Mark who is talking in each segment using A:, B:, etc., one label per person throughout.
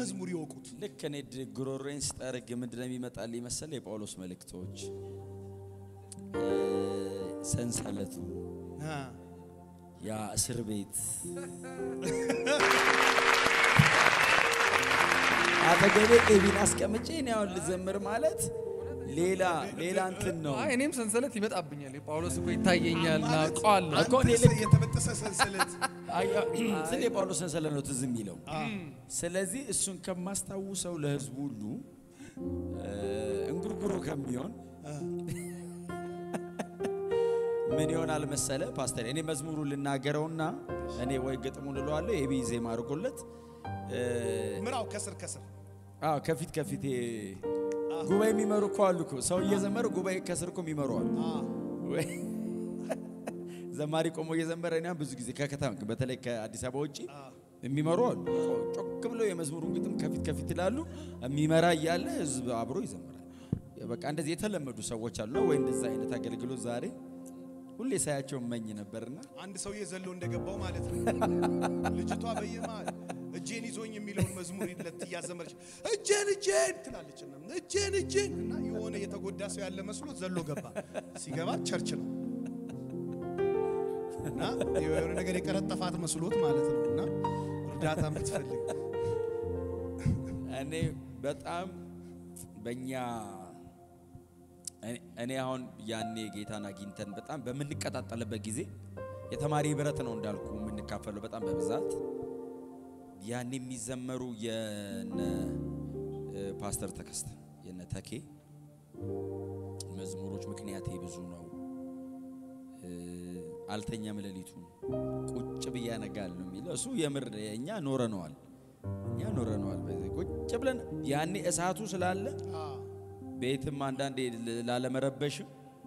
A: መዝሙር ይወቁት።
B: ልክ እኔ ድ- ጉሮሮዬን ስጠርግ ምንድን ነው የሚመጣልኝ መሰለ የጳውሎስ መልእክቶች እ፣ ሰንሰለቱ
A: አ፣
B: ያ እስር ቤት አጠገቤ ኤቢን አስቀምጬ እኔ አሁን ልዘምር ማለት ሌላ ሌላ እንትን ነው
C: አይ እኔም ሰንሰለት ይመጣብኛል። የጳውሎስ እኮ ይታየኛል ና ቃዋለሁ
B: እኮ እኔ
A: አንተስ
B: ልክ-
A: የተበጠሰ ሰንሰለት
B: አያ- ስለ የጳውሎስ ሰንሰለት ነው ትዝ የሚለው። ስለዚህ እሱን ከማስታውሰው ለህዝቡ ሁሉ እ፣ እንጉርጉሮ ከሚሆን ምን ይሆናል መሰለ ፓስተር፣ እኔ መዝሙሩ ልናገረውና እኔ ወይ ግጥሙን እለዋለሁ የቢ ዜማ አድርጎለት እ፣
A: ምራው ከስር ከስር
B: አዎ ከፊት ከፊት ጉባኤ የሚመሩ እኮ አሉ እኮ ሰው እየዘመረ ጉባኤ ከስር እኮ የሚመሩ አሉ።
A: አ፣
B: ወይ ዘማሪ ቆሞ እየዘመረ እኔ ብዙ ጊዜ ከከተማ በተለይ ከአዲስ አበባ ውጭ የሚመሩ አሉ። ጮክ ብለው የመዝሙሩን ግጥም ከፊት ከፊት ይላሉ። የሚመራ እያለ ህዝብ አብሮ ይዘምራል። በቃ እንደዚህ የተለመዱ ሰዎች አሉ። ወይ እንደዛ አይነት አገልግሎት ዛሬ ሁሌ ሳያቸው እመኝ ነበርና
A: አንድ ሰውዬ ዘሎ እንደገባው ማለት ነው። ልጅቷ በየመሀል እጄን ይዞኝ የሚለውን መዝሙር ለት እያዘመረች እጄን እጄን ትላለች እና እጄን እጄን እና የሆነ የተጎዳ ሰው ያለ መስሎት ዘሎ ገባ። ሲገባ ቸርች ነው እና የሆነ ነገር የቀረጠፋት መስሎት ማለት ነው እና እርዳታ የምትፈልግ
B: እኔ በጣም በእኛ እኔ- እኔ አሁን ያኔ ጌታን አግኝተን በጣም በምንቀጣጠልበት ጊዜ የተማሪ ህብረት ነው እንዳልኩ የምንካፈለው በጣም በብዛት ያኔ የሚዘመሩ የነ እ፣ ፓስተር ተከስተ የነ ተኬ መዝሙሮች ምክንያቴ ብዙ ነው እ፣ አልተኛም ሌሊቱን ቁጭ ብዬ አነጋለሁ የሚለው እሱ የምር እኛ ኖረነዋል እኛ ኖረነዋል በዚህ ቁጭ ብለን ያኔ እሳቱ ስላለ ቤትም አንዳንዴ ል- ላለመረበሽም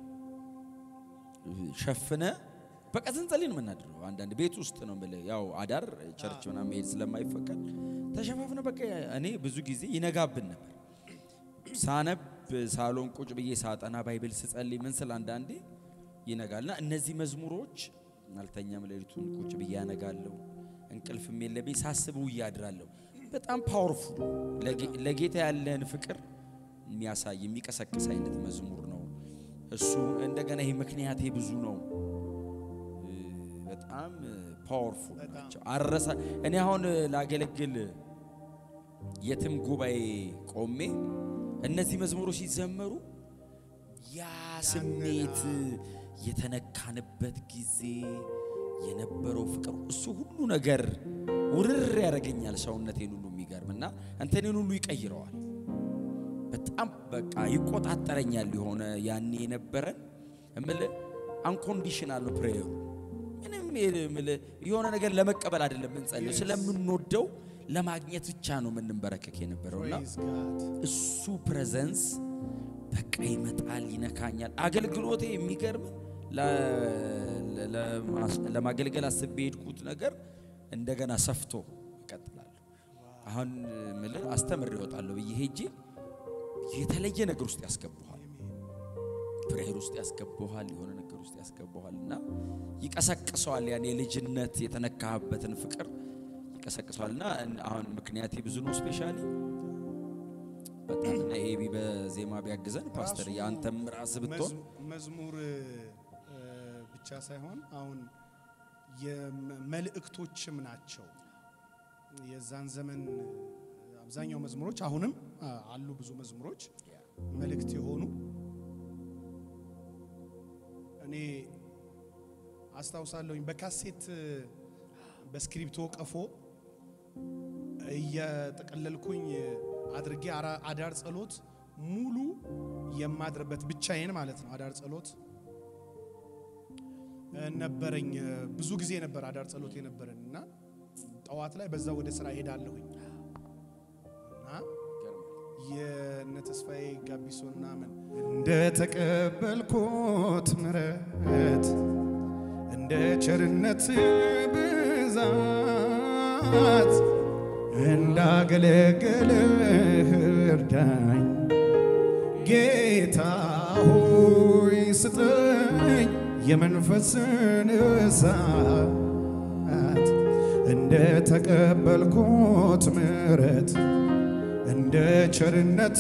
B: ሸፍነ በቃ ስንጸልይ ነው የምናድረው። አንዳንድ ቤት ውስጥ ነው የምልህ፣ ያው አዳር ቸርች ምናምን መሄድ ስለማይፈቀድ ተሸፋፍነ በቃ እኔ ብዙ ጊዜ ይነጋብን ነበር። ሳነብ ሳሎን ቁጭ ብዬ ሳጠና ባይብል ስጸልይ ምን ስል አንዳንዴ ይነጋልና እነዚህ መዝሙሮች አልተኛም ሌሊቱን ቁጭ ብዬ ያነጋለሁ እንቅልፍም የለብኝ ሳስበው እያድራለሁ። በጣም ፓወርፉል ለጌታ ያለን ፍቅር የሚያሳይ የሚቀሰቅስ አይነት መዝሙር ነው እሱ። እንደገና ይሄ ምክንያቴ ብዙ ነው እ፣ በጣም ፓወርፉል ናቸው። አረሳ እኔ አሁን ላገለግል የትም ጉባኤ ቆሜ እነዚህ መዝሙሮች ሲዘመሩ ያ ስሜት የተነካንበት ጊዜ የነበረው ፍቅር እሱ ሁሉ ነገር ውርር ያደርገኛል። ሰውነቴን ሁሉ የሚገርም እና እንተኔን ሁሉ ይቀይረዋል። በጣም በቃ ይቆጣጠረኛል። የሆነ ያኔ የነበረን እምልህ አንኮንዲሽናል ነው ፕሬየሩ። ምንም እምልህ የሆነ ነገር ለመቀበል አይደለም የምንጸልየው፣ ስለምንወደው ለማግኘት ብቻ ነው የምንበረከክ የነበረውና
A: Praise God.
B: እሱ ፕሬዘንስ በቃ ይመጣል፣ ይነካኛል። አገልግሎቴ የሚገርም ለ- ለማስ- ለማገልገል አስቤ የሄድኩት ነገር እንደገና ሰፍቶ ይቀጥላለሁ። አሁን ምልህ አስተምር ይወጣለሁ ብዬ ሄጄ የተለየ ነገር ውስጥ ያስገባሃል፣ ፕሬየር ውስጥ ያስገባሃል፣ የሆነ ነገር ውስጥ ያስገባሃል እና ይቀሰቅሰዋል። ያን የልጅነት የተነካህበትን ፍቅር ይቀሰቅሰዋል እና አሁን ምክንያቴ ብዙ ነው ስፔሻሊ በጣም እና ኤቢ በዜማ ቢያግዘን ፓስተር የአንተም ራስ ብትሆን
A: መዝ- መዝሙር እ፣ ብቻ ሳይሆን አሁን የመልእክቶችም ናቸው። የዛን ዘመን አብዛኛው መዝሙሮች አሁንም አ፣ አሉ ብዙ መዝሙሮች መልእክት የሆኑ እኔ አስታውሳለሁኝ በካሴት እ፣ በስክሪፕቶ ቀፎ እየጠቀለልኩኝ አድርጌ አራ- አዳር ጸሎት ሙሉ የማድርበት ብቻዬን ማለት ነው። አዳር ጸሎት እ፣ ነበረኝ። ብዙ ጊዜ ነበር አዳር ጸሎት የነበረን እና ጠዋት ላይ በዛ ወደ ስራ ሄዳለሁኝ እና የነ ተስፋዬ ጋቢሶ ምናምን እንደ ተቀበልኩት ምረት እንደ ቸርነት ብዛት እንዳገለገልህ እርዳኝ ጌታ ሆይ ስጠኝ የመንፈስን እሳት እንደ ተቀበልኩት ምረት እንደ ቸርነት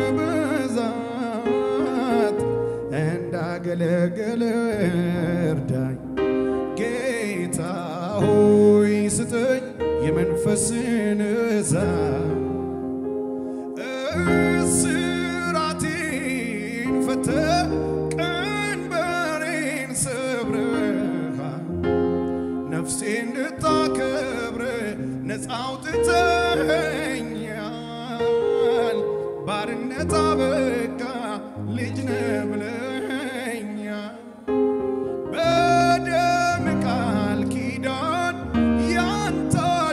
A: ብዛት እንዳገለገለ እርዳኝ ጌታ ሆይ ስጠኝ የመንፈስን እሳት እስራቴን ፈተህ ቀንበሬን ሰብረሃል ነፍሴ እንድታከብር ነፃ አውጥተኸኛል። ባርነት አበቃ ልጅ ነህ ብለኸኛል። በደም ቃል ኪዳን ያንተ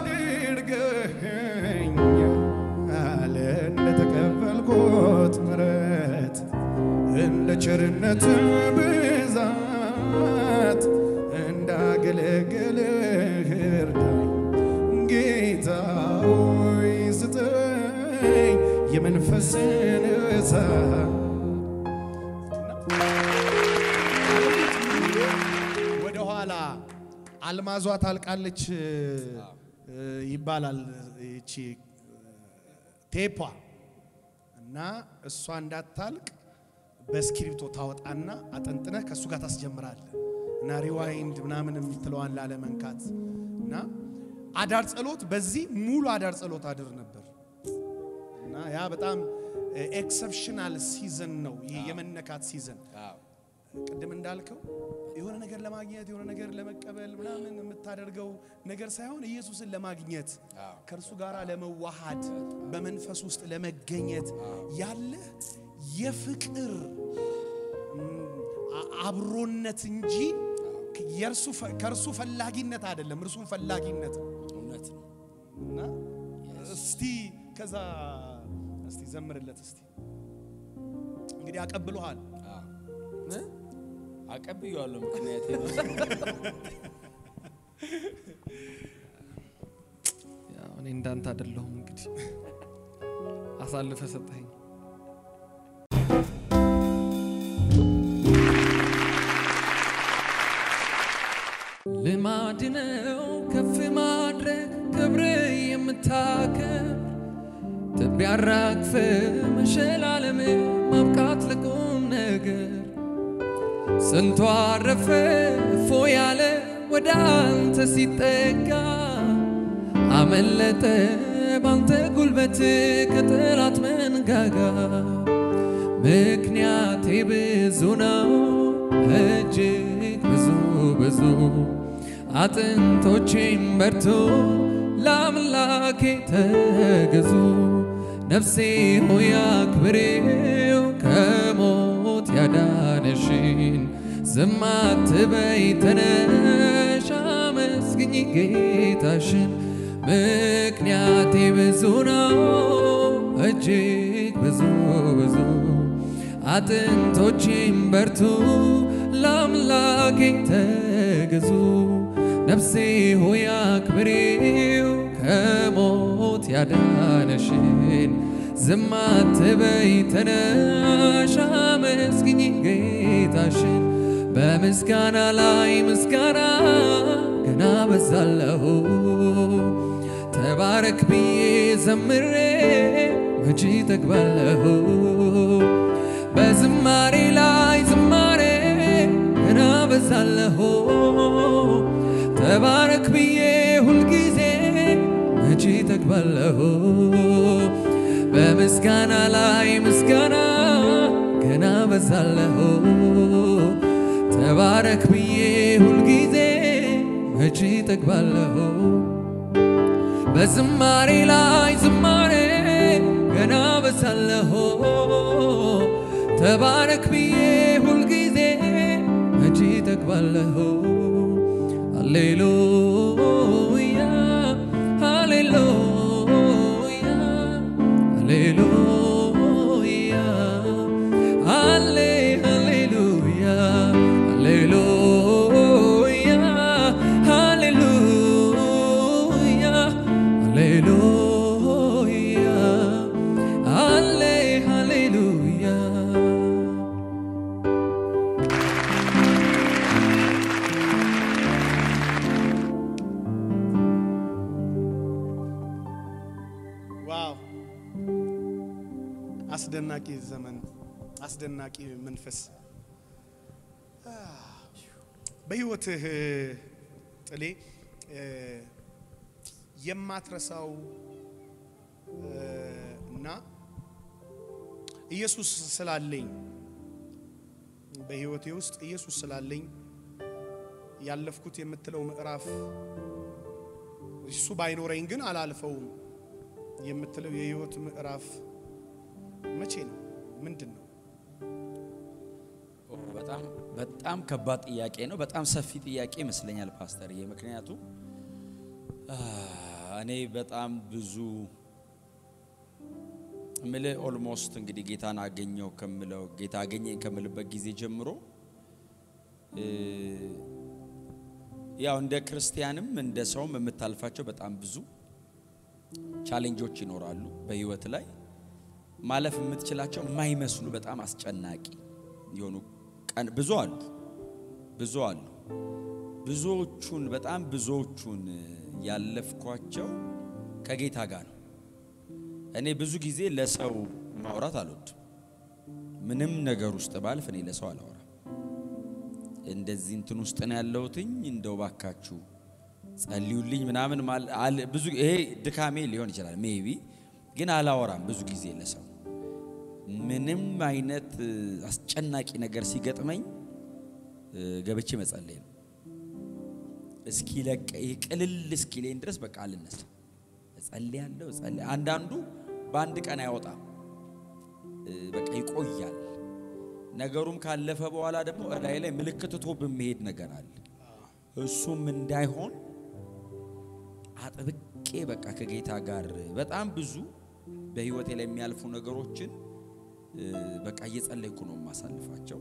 A: አድርገኸኛል። እንደተቀበልኩት ምሕረት እንደ ቸርነት ብዛት እንዳገለገልህ እርዳኝ ጌታ ሆይ ስጠኝ የመንፈስን እሳት ወደ ኋላ አልማዟ ታልቃለች እ, ይባላል ይቺ ቴፓ እና እሷ እንዳታልቅ በእስክሪብቶ ታወጣና አጠንጥነህ ከእሱ ጋር ታስጀምራለህ እና ሪዋይንድ ምናምን የምትለዋን ላለመንካት እና አዳር ጸሎት በዚህ ሙሉ አዳር ጸሎት አድር ነበር እና ያ በጣም ኤክሰፕሽናል ሲዝን ነው። ይህ የመነካት ሲዝን ቅድም እንዳልከው የሆነ ነገር ለማግኘት የሆነ ነገር ለመቀበል ምናምን የምታደርገው ነገር ሳይሆን ኢየሱስን ለማግኘት ከእርሱ ጋር ለመዋሃድ በመንፈስ ውስጥ ለመገኘት ያለ የፍቅር ም, አ- አብሮነት እንጂ የእርሱ ፈ- ከእርሱ ፈላጊነት አይደለም፣ እርሱን ፈላጊነት ነው።
B: እውነት ነው።
A: እና እስቲ ከዛ እስቲ ዘምርለት እስቲ እንግዲህ አቀብሎሃል።
B: እ? አቀብዬዋለሁ ምክንያት ነው።
C: ያው እኔ እንዳንተ አይደለሁም እንግዲህ አሳልፈ ሰጠኸኝ። ልማድ ነው ከፍ ማድረግ ክብር የምታከብር ትቢያ አራግፈ መሸላለም ማብቃት ለቁም ነገር ስንቱ አረፈ እፎ ያለ ወደ አንተ ሲጠጋ አመለጠ ባንተ ጉልበት ከጠላት መንጋጋ ምክንያቴ ብዙ ነው እጅግ ብዙ ብዙ አጥንቶቼም በርቱ ለአምላኬ ተገዙ ነፍሴ ሆይ አክብሬው ከሞት ያዳነሽን ዝም አትበይ ተነሽ አመስግኝ ጌታሽን ምክንያቴ ብዙ ነው እጅግ ብዙ ብዙ አጥንቶቼም በርቱ ለአምላኬ ተገዙ ነፍሴ ሆይ አክብሬው ከሞት ያዳነሽን ዝም አትበይ ተነሽ አመስግኝ ጌታሽን በምስጋና ላይ ምስጋና ገና በዛለሁ ተባረክ ብዬ ዘምሬ መቼ ጠግባለሁ በዝማሬ ላይ ዝማሬ ገና በዛለሁ ተባረክ ብዬ ሁልጊዜ መቼ ጠግባለሁ በምስጋና ላይ ምስጋና ገና በዛለሁ ተባረክ ብዬ ሁልጊዜ መቼ ጠግባለሁ በዝማሬ ላይ ዝማሬ ገና በዛለሁ ተባረክ ብዬ ሁልጊዜ መቼ ጠግባለሁ ሃሌሉያ ሃሌሉያ ሃሌሉያ ሃሌ ሃሌሉያ ሃሌሉያ ሃሌሉያ ሃሌሉያ ሃሌ ሃሌሉያ
A: አስደናቂ ዘመን፣ አስደናቂ መንፈስ በህይወትህ ጥሌ እ፣ የማትረሳው እ፣ እና ኢየሱስ ስላለኝ በህይወቴ ውስጥ ኢየሱስ ስላለኝ ያለፍኩት የምትለው ምዕራፍ እሱ ባይኖረኝ ግን አላልፈውም የምትለው የህይወት ምዕራፍ መቼ ነው? ምንድን ነው?
B: ኦ፣ በጣም በጣም ከባድ ጥያቄ ነው። በጣም ሰፊ ጥያቄ ይመስለኛል ፓስተርዬ። ምክንያቱም አ፣ እኔ በጣም ብዙ ምልህ ኦልሞስት እንግዲህ ጌታን አገኘው ከምለው ጌታ አገኘኝ ከምልበት ጊዜ ጀምሮ እ፣ ያው እንደ ክርስቲያንም እንደ ሰውም የምታልፋቸው በጣም ብዙ ቻሌንጆች ይኖራሉ በህይወት ላይ ማለፍ የምትችላቸው የማይመስሉ በጣም አስጨናቂ የሆኑ ቀን ብዙ አሉ ብዙ አሉ። ብዙዎቹን በጣም ብዙዎቹን ያለፍኳቸው ከጌታ ጋር ነው። እኔ ብዙ ጊዜ ለሰው ማውራት አልወድም። ምንም ነገር ውስጥ ባልፍ እኔ ለሰው አላወራም። እንደዚህ እንትን ውስጥ ነው ያለሁትኝ እንደው ባካችሁ ጸልዩልኝ ምናምን ማል- አል- ብዙ ይሄ ድካሜ ሊሆን ይችላል ሜቢ ግን አላወራም ብዙ ጊዜ ለሰው ምንም አይነት እ፣ አስጨናቂ ነገር ሲገጥመኝ እ፣ ገብቼ መጸለይ ነው። እስኪለቀ ይሄ ቅልል እስኪለኝ ድረስ በቃ አልነሳ እጸልያለሁ። እጸልያ አንዳንዱ በአንድ ቀን አይወጣም እ፣ በቃ ይቆያል። ነገሩም ካለፈ በኋላ ደግሞ እላይ ላይ ምልክት ትቶ በሚሄድ ነገር አለ። እሱም እንዳይሆን አጥብቄ በቃ ከጌታ ጋር በጣም ብዙ በህይወቴ ላይ የሚያልፉ ነገሮችን እ፣ በቃ እየጸለይኩ ነው የማሳልፋቸው።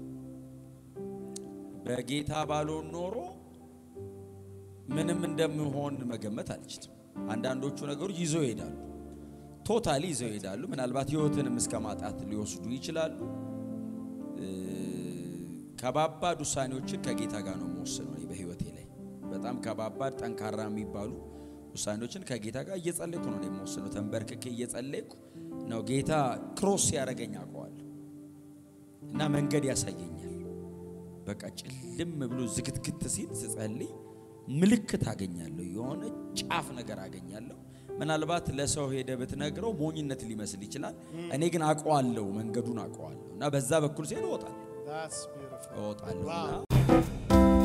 B: በጌታ ባልሆን ኖሮ ምንም እንደምሆን መገመት አልችልም። አንዳንዶቹ ነገሮች ይዘው ይሄዳሉ፣ ቶታሊ ይዘው ይሄዳሉ። ምናልባት ህይወትንም እስከ ማጣት ሊወስዱ ይችላሉ። እ፣ ከባባድ ውሳኔዎችን ከጌታ ጋር ነው የምወስነው እኔ በህይወቴ ላይ በጣም ከባባድ ጠንካራ የሚባሉ ውሳኔዎችን ከጌታ ጋር እየጸለይኩ ነው እኔ የምወስነው። ተንበርክኬ እየጸለይኩ ነው። ጌታ ክሮስ ያደረገኝ አውቀዋለሁ እና መንገድ ያሳየኛል። በቃ ጭልም ብሎ ዝግትግት ሲል ስጸልይ ምልክት አገኛለሁ፣ የሆነ ጫፍ ነገር አገኛለሁ። ምናልባት ለሰው ሄደ ብትነግረው ሞኝነት ሊመስል ይችላል። እኔ ግን አውቀዋለሁ፣ መንገዱን አውቀዋለሁ እና በዛ በኩል ሲሄድ እወጣለሁ
A: That's beautiful.
B: እወጣለሁ
A: Wow.
B: እና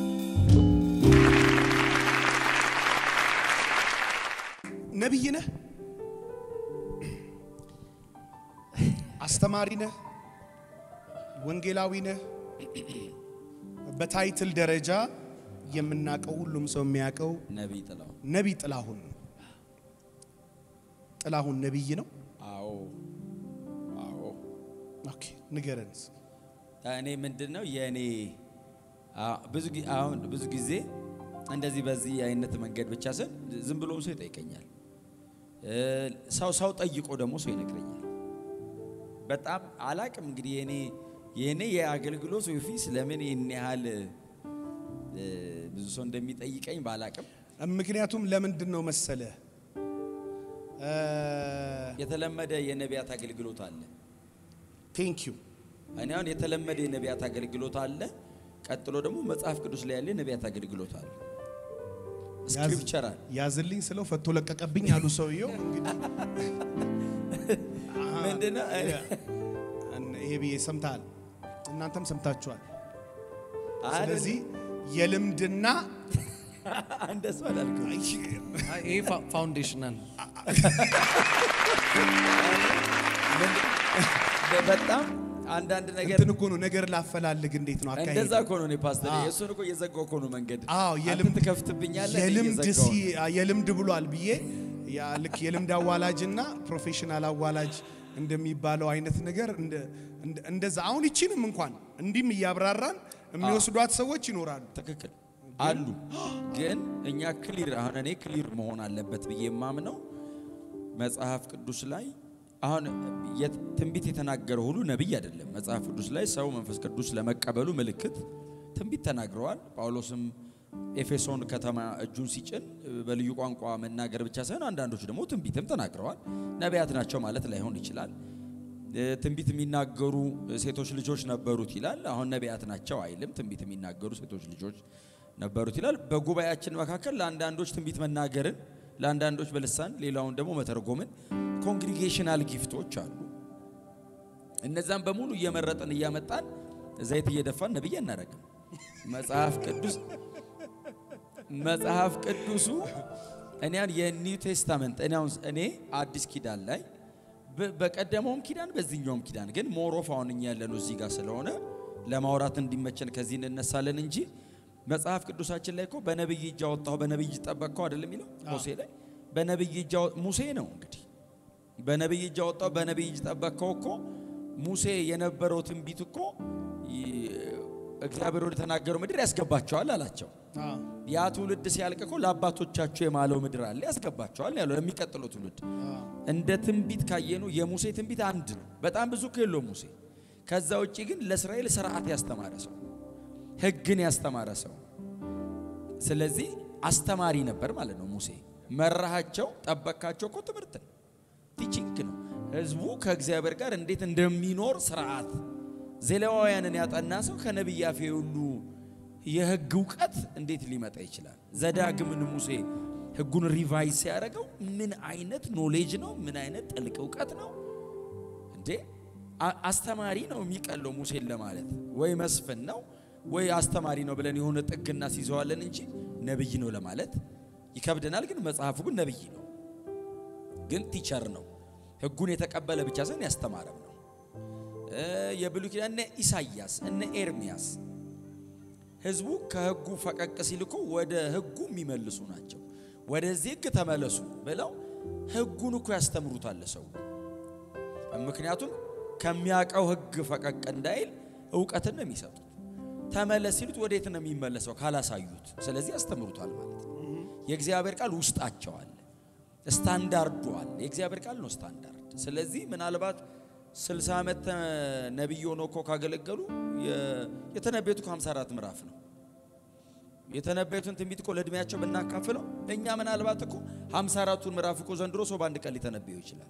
A: ነቢይ ነህ፣ አስተማሪ ነህ፣ ወንጌላዊ ነህ። በታይትል ደረጃ የምናውቀው ሁሉም ሰው የሚያውቀው
B: ነቢይ ጥላው
A: ነቢይ ጥላሁን ነው። ጥላሁን ነቢይ ነው።
B: አዎ አዎ
A: ኦኬ ንገረን።
B: እኔ ምንድን ነው የእኔ አ- ብዙ ጊ- አሁን ብዙ ጊዜ እንደዚህ በዚህ አይነት መንገድ ብቻ ስል ዝም ብሎም ሰው ይጠይቀኛል። እ፣ ሰው ሰው ጠይቆ ደግሞ ሰው ይነግረኛል። በጣም አላቅም እንግዲህ የኔ የኔ የአገልግሎት ኦፊስ ለምን ይህን ያህል እ፣ ብዙ ሰው እንደሚጠይቀኝ ባላቅም
A: ምክንያቱም ለምንድን ነው መሰለ
B: የተለመደ የነቢያት አገልግሎት አለ።
A: ቴንክ ዩ
B: እኔ አሁን የተለመደ የነቢያት አገልግሎት አለ። ቀጥሎ ደግሞ መጽሐፍ ቅዱስ ላይ ያለ የነቢያት አገልግሎት አለ። ስክሪፕቸራል
A: ያዝልኝ ስለው ፈቶ ለቀቀብኝ አሉ ሰውየው። እንግዲህ
B: ምንድነው?
A: ይሄ ብዬ ሰምተሃል፣ እናንተም ሰምታችኋል።
B: አይደል?
A: ስለዚህ የልምድና
B: እንደሱ አላልኩም።
C: አይ፣ ይሄ ፋ- ፋውንዴሽናል
B: በ- በጣም አንዳንድ ነገር
A: እንትን እኮ ነው ነገር ላፈላልግ እንዴት ነው አካሄድ
B: እንደዛ እኮ ነው። እኔ ፓስተር
A: አዎ።
B: እሱን እኮ እየዘጋው እኮ ነው መንገድ።
A: አዎ
B: አንተ
A: የልምድ
B: ትከፍትብኛለህ፣ እኔ
A: የልምድ
B: እየዘጋሁ
A: ሲ
B: ነው።
A: የልምድ ብሏል ብዬ ያ ልክ የልምድ አዋላጅና ፕሮፌሽናል አዋላጅ እንደሚባለው አይነት ነገር እንደ- እንደ- እንደዛ አሁን ይቺንም እንኳን እንዲህም እያብራራን የሚወስዷት ሰዎች ይኖራሉ።
B: ትክክል አሉ። ግን እኛ ክሊር አሁን እኔ ክሊር መሆን አለበት ብዬ የማምነው መጽሐፍ ቅዱስ ላይ አሁን የት- ትንቢት የተናገረ ሁሉ ነቢይ አይደለም። መጽሐፍ ቅዱስ ላይ ሰው መንፈስ ቅዱስ ለመቀበሉ ምልክት ትንቢት ተናግረዋል። ጳውሎስም ኤፌሶን ከተማ እጁን ሲጭን በልዩ ቋንቋ መናገር ብቻ ሳይሆን አንዳንዶች ደግሞ ትንቢትም ተናግረዋል። ነቢያት ናቸው ማለት ላይሆን ይችላል። እ፣ ትንቢት የሚናገሩ ሴቶች ልጆች ነበሩት ይላል። አሁን ነቢያት ናቸው አይልም። ትንቢት የሚናገሩ ሴቶች ልጆች ነበሩት ይላል። በጉባኤያችን መካከል ለአንዳንዶች ትንቢት መናገርን፣ ለአንዳንዶች በልሳን ሌላውን ደግሞ መተርጎምን ኮንግሪጌሽናል ጊፍቶች አሉ። እነዛን በሙሉ እየመረጥን እያመጣን ዘይት እየደፋን ነብይ አናደርግም። መጽሐፍ ቅዱስ መጽሐፍ ቅዱሱ እኔ አሁን የኒው ቴስታመንት እኔ አሁን እኔ አዲስ ኪዳን ላይ በ- በቀደመውም ኪዳን በዚህኛውም ኪዳን ግን ሞሮፍ አሁን እኛ ያለነው እዚህ ጋር ስለሆነ ለማውራት እንዲመቸን ከዚህ እንነሳለን እንጂ መጽሐፍ ቅዱሳችን ላይ እኮ በነብይ እጅ አወጣሁ በነብይ እጅ ጠበቅከው አይደለም የሚለው ሙሴ ላይ በነብይ እጅ አወ- ሙሴ ነው እንግዲህ በነብይ እጅ አወጣሁ በነብይ እጅ ጠበቅከው እኮ ሙሴ የነበረው ትንቢት እኮ ይ- እግዚአብሔር ወደ ተናገረው ምድር ያስገባቸዋል አላቸው።
A: አዎ።
B: ያ ትውልድ ሲያልቅ እኮ ለአባቶቻቸው የማለው ምድር አለ ያስገባቸዋል ያለው ለሚቀጥለው ትውልድ። እንደ ትንቢት ካየኑ የሙሴ ትንቢት አንድ ነው። በጣም ብዙ እኮ የለውም ሙሴ። ከዛ ውጭ ግን ለእስራኤል ስርዓት ያስተማረ ሰው፣ ሕግን ያስተማረ ሰው። ስለዚህ አስተማሪ ነበር ማለት ነው ሙሴ። መራሃቸው፣ ጠበቃቸው እኮ ትምህርት ነው፣ ቲቺንግ ነው። ህዝቡ ከእግዚአብሔር ጋር እንዴት እንደሚኖር ስርዓት ዘሌዋውያንን ያጠና ሰው ከነቢይ አፌ ሁሉ የህግ እውቀት እንዴት ሊመጣ ይችላል? ዘዳግምን ሙሴ ህጉን ሪቫይዝ ሲያደርገው ምን አይነት ኖሌጅ ነው? ምን አይነት ጥልቅ እውቀት ነው እንዴ! አ- አስተማሪ ነው የሚቀለው ሙሴን ለማለት ወይ መስፍን ነው ወይ አስተማሪ ነው ብለን የሆነ ጥግ እናስይዘዋለን እንጂ ነብይ ነው ለማለት ይከብደናል። ግን መጽሐፉ ግን ነብይ ነው፣ ግን ቲቸር ነው። ህጉን የተቀበለ ብቻ ሳይሆን ያስተማረም ነው። እ የብሉይ ኪዳን እነ ኢሳይያስ እነ ኤርሚያስ ህዝቡ ከህጉ ፈቀቅ ሲል እኮ ወደ ህጉ የሚመልሱ ናቸው። ወደዚህ ህግ ተመለሱ ብለው ህጉን እኮ ያስተምሩታል ሰው። ምክንያቱም ከሚያውቀው ህግ ፈቀቅ እንዳይል እውቀትን ነው የሚሰጡት። ተመለስ ሲሉት ወዴት ነው የሚመለሰው ካላሳዩት? ስለዚህ ያስተምሩታል ማለት ነው። የእግዚአብሔር ቃል ውስጣቸው አለ፣ ስታንዳርዱ አለ። የእግዚአብሔር ቃል ነው ስታንዳርድ። ስለዚህ ምናልባት 60 ዓመት ተ- ነቢይ ሆነው እኮ ካገለገሉ የ- የተነበዩት እኮ 54 ምዕራፍ ነው። የተነበዩትን ትንቢት እኮ ለእድሜያቸው ብናካፍለው እኛ ምናልባት እኮ 54ቱን ምዕራፍ እኮ ዘንድሮ ሰው በአንድ ቀን ሊተነበየው ይችላል።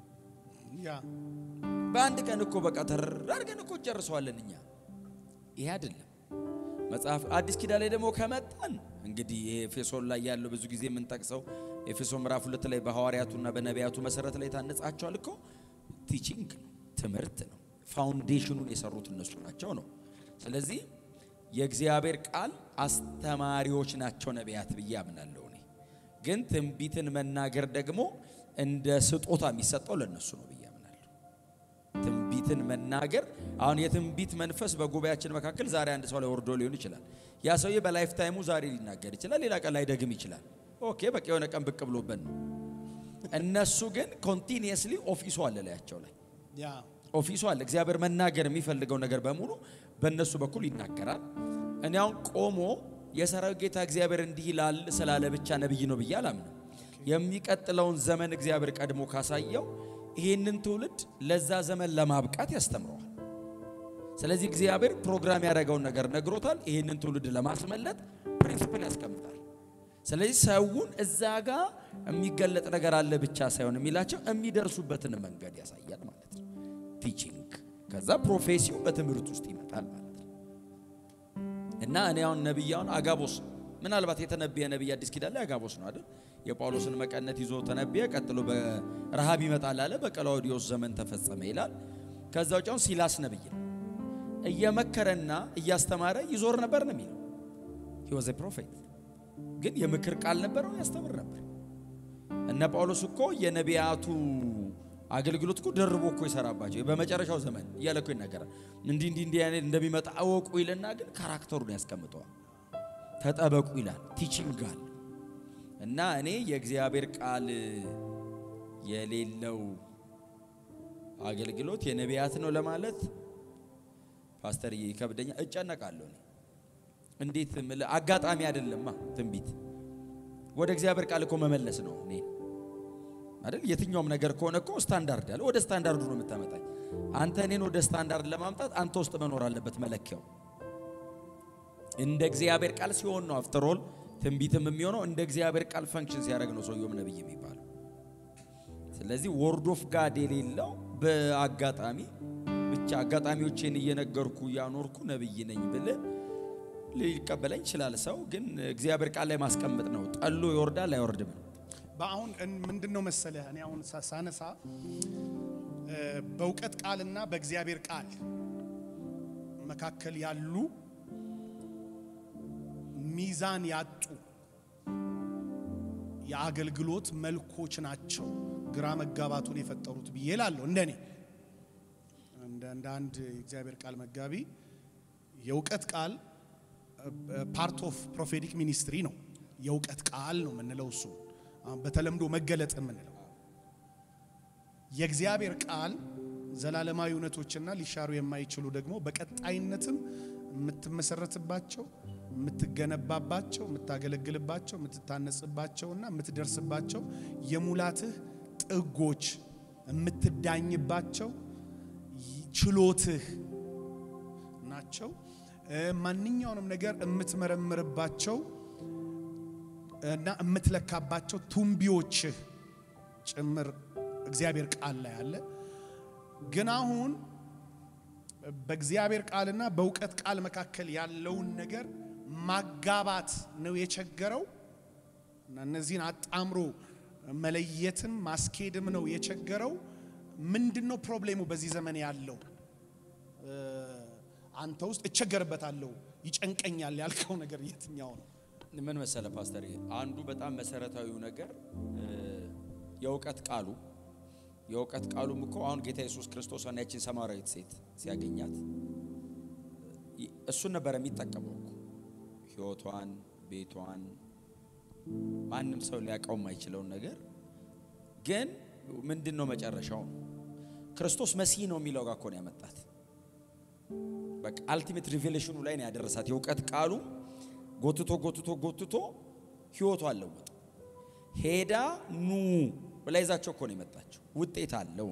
A: ያ
B: በአንድ ቀን እኮ በቃ ተር አድርገን እኮ ጨርሰዋለን እኛ። ይሄ አይደለም መጽሐፍ። አዲስ ኪዳን ላይ ደግሞ ከመጣን እንግዲህ ይሄ ኤፌሶን ላይ ያለው ብዙ ጊዜ የምንጠቅሰው ኤፌሶን ምዕራፍ ሁለት ላይ በሐዋርያቱና በነቢያቱ መሰረት ላይ ታነጻቸዋል እኮ ቲቺንግ ነው፣ ትምህርት ነው። ፋውንዴሽኑን የሰሩት እነሱ ናቸው ነው። ስለዚህ የእግዚአብሔር ቃል አስተማሪዎች ናቸው ነቢያት ብዬ አምናለሁ እኔ። ግን ትንቢትን መናገር ደግሞ እንደ ስጦታ የሚሰጠው ለእነሱ ነው ብዬ አምናለሁ። ትንቢትን መናገር አሁን የትንቢት መንፈስ በጉባኤያችን መካከል ዛሬ አንድ ሰው ላይ ወርዶ ሊሆን ይችላል። ያ ሰውዬ በላይፍ ታይሙ ዛሬ ሊናገር ይችላል፣ ሌላ ቀን ላይደግም ይችላል። ኦኬ በቃ የሆነ ቀን ብቅ ብሎበት ነው። እነሱ ግን ኮንቲኒየስሊ ኦፊሱ አለ ላያቸው ላይ
A: ያ
B: ኦፊሱ አለ። እግዚአብሔር መናገር የሚፈልገው ነገር በሙሉ በእነሱ በኩል ይናገራል። እኔ አሁን ቆሞ የሰራዊት ጌታ እግዚአብሔር እንዲህ ይላል ስላለ ብቻ ነብይ ነው ብዬ አላምንም። የሚቀጥለውን ዘመን እግዚአብሔር ቀድሞ ካሳየው ይህንን ትውልድ ለዛ ዘመን ለማብቃት ያስተምረዋል። ስለዚህ እግዚአብሔር ፕሮግራም ያደረገውን ነገር ነግሮታል። ይህንን ትውልድ ለማስመለጥ ፕሪንሲፕል ያስቀምጣል። ስለዚህ ሰውን እዛ ጋር የሚገለጥ ነገር አለ ብቻ ሳይሆን የሚላቸው የሚደርሱበትን መንገድ ያሳያል ማለት ነው። ቲቺንግ ከዛ ፕሮፌሲው በትምህርት ውስጥ ይመጣል ማለት ነው። እና እኔ አሁን ነቢይ አሁን አጋቦስ ምናልባት የተነበየ ነቢይ አዲስ ኪዳን ላይ አጋቦስ ነው አይደል? የጳውሎስን መቀነት ይዞ ተነበየ። ቀጥሎ በረሃብ ይመጣል አለ። በቀላውዲዮስ ዘመን ተፈጸመ ይላል። ከዛ ውጭ አሁን ሲላስ ነቢይ ነው። እየመከረና እያስተማረ ይዞር ነበር ነው የሚለው። ሂ ዋዝ ፕሮፌት ግን የምክር ቃል ነበረው፣ ያስተምር ነበር። እነ ጳውሎስ እኮ የነቢያቱ አገልግሎት እኮ ደርቦ እኮ ይሰራባቸው በመጨረሻው ዘመን እያለ እኮ ይናገራል። እንዲህ እንዲህ እንዲህ አይነት እንደሚመጣ አወቁ ይልና ግን ካራክተሩን ያስቀምጠዋል። ተጠበቁ ይላል። ቲቺንግ አለ እና እኔ የእግዚአብሔር ቃል የሌለው አገልግሎት የነቢያት ነው ለማለት ፓስተር ይከብደኛል፣ እጨነቃለሁ። እኔ እንዴት ምል አጋጣሚ አይደለማ ትንቢት ወደ እግዚአብሔር ቃል እኮ መመለስ ነው እኔ አይደል የትኛውም ነገር ከሆነ እኮ ስታንዳርድ አለ። ወደ ስታንዳርዱ ነው የምታመጣኝ። አንተ እኔን ወደ ስታንዳርድ ለማምጣት አንተ ውስጥ መኖር አለበት መለኪያው። እንደ እግዚአብሔር ቃል ሲሆን ነው አፍተር ኦል ትንቢትም የሚሆነው እንደ እግዚአብሔር ቃል ፈንክሽን ሲያደርግ ነው ሰውየውም ነብይ የሚባለው። ስለዚህ ወርድ ኦፍ ጋድ የሌለው በአጋጣሚ ብቻ አጋጣሚዎቼን እየነገርኩ እያኖርኩ ነብይ ነኝ ብል ሊቀበለኝ ይችላል። ሰው ግን እግዚአብሔር ቃል ላይ ማስቀመጥ ነው። ጠሎ ይወርዳል አይወርድም ነው።
A: በአሁን ምንድን ነው መሰለህ እኔ አሁን ሳ- ሳነሳ እ፣ በእውቀት ቃልና በእግዚአብሔር ቃል መካከል ያሉ ሚዛን ያጡ የአገልግሎት መልኮች ናቸው ግራ መጋባቱን የፈጠሩት ብዬ እላለሁ። እንደኔ እንደ እንደ አንድ የእግዚአብሔር ቃል መጋቢ የእውቀት ቃል ፓርት ኦፍ ፕሮፌቲክ ሚኒስትሪ ነው። የእውቀት ቃል ነው የምንለው እሱ አሁን በተለምዶ መገለጥ የምንለው የእግዚአብሔር ቃል ዘላለማዊ እውነቶችና ሊሻሩ የማይችሉ ደግሞ በቀጣይነትም የምትመሰረትባቸው የምትገነባባቸው የምታገለግልባቸው የምትታነጽባቸውና የምትደርስባቸው የሙላትህ ጥጎች የምትዳኝባቸው ችሎትህ ናቸው። እ፣ ማንኛውንም ነገር የምትመረምርባቸው እና የምትለካባቸው ቱንቢዎችህ ጭምር እግዚአብሔር ቃል ላይ አለ። ግን አሁን በእግዚአብሔር ቃልና በእውቀት ቃል መካከል ያለውን ነገር ማጋባት ነው የቸገረው እና እነዚህን አጣምሮ መለየትም ማስኬድም ነው የቸገረው። ምንድን ነው ፕሮብሌሙ በዚህ ዘመን ያለው? እ፣ አንተ ውስጥ እቸገርበታለሁ ይጨንቀኛል ያልከው ነገር የትኛው ነው?
B: ምን መሰለ ፓስተር፣ አንዱ በጣም መሰረታዊው ነገር እ፣ የእውቀት ቃሉ የእውቀት ቃሉም እኮ አሁን ጌታ ኢየሱስ ክርስቶስን ያችን ሰማራዊት ሴት ሲያገኛት ይ- እሱን ነበረ የሚጠቀመው እኮ ሕይወቷን፣ ቤቷን ማንም ሰው ሊያውቀው የማይችለውን ነገር ግን ምንድን ነው መጨረሻው? ክርስቶስ መሲህ ነው የሚለው ጋር እኮ ነው ያመጣት። በቃ አልቲሜት ሪቬሌሽኑ ላይ ነው ያደረሳት። የእውቀት ቃሉ ጎትቶ ጎትቶ ጎትቶ ህይወቱ አለወጥ ሄዳ ኑ ብላ ይዛቸው እኮ ነው የመጣቸው። ውጤት አለው።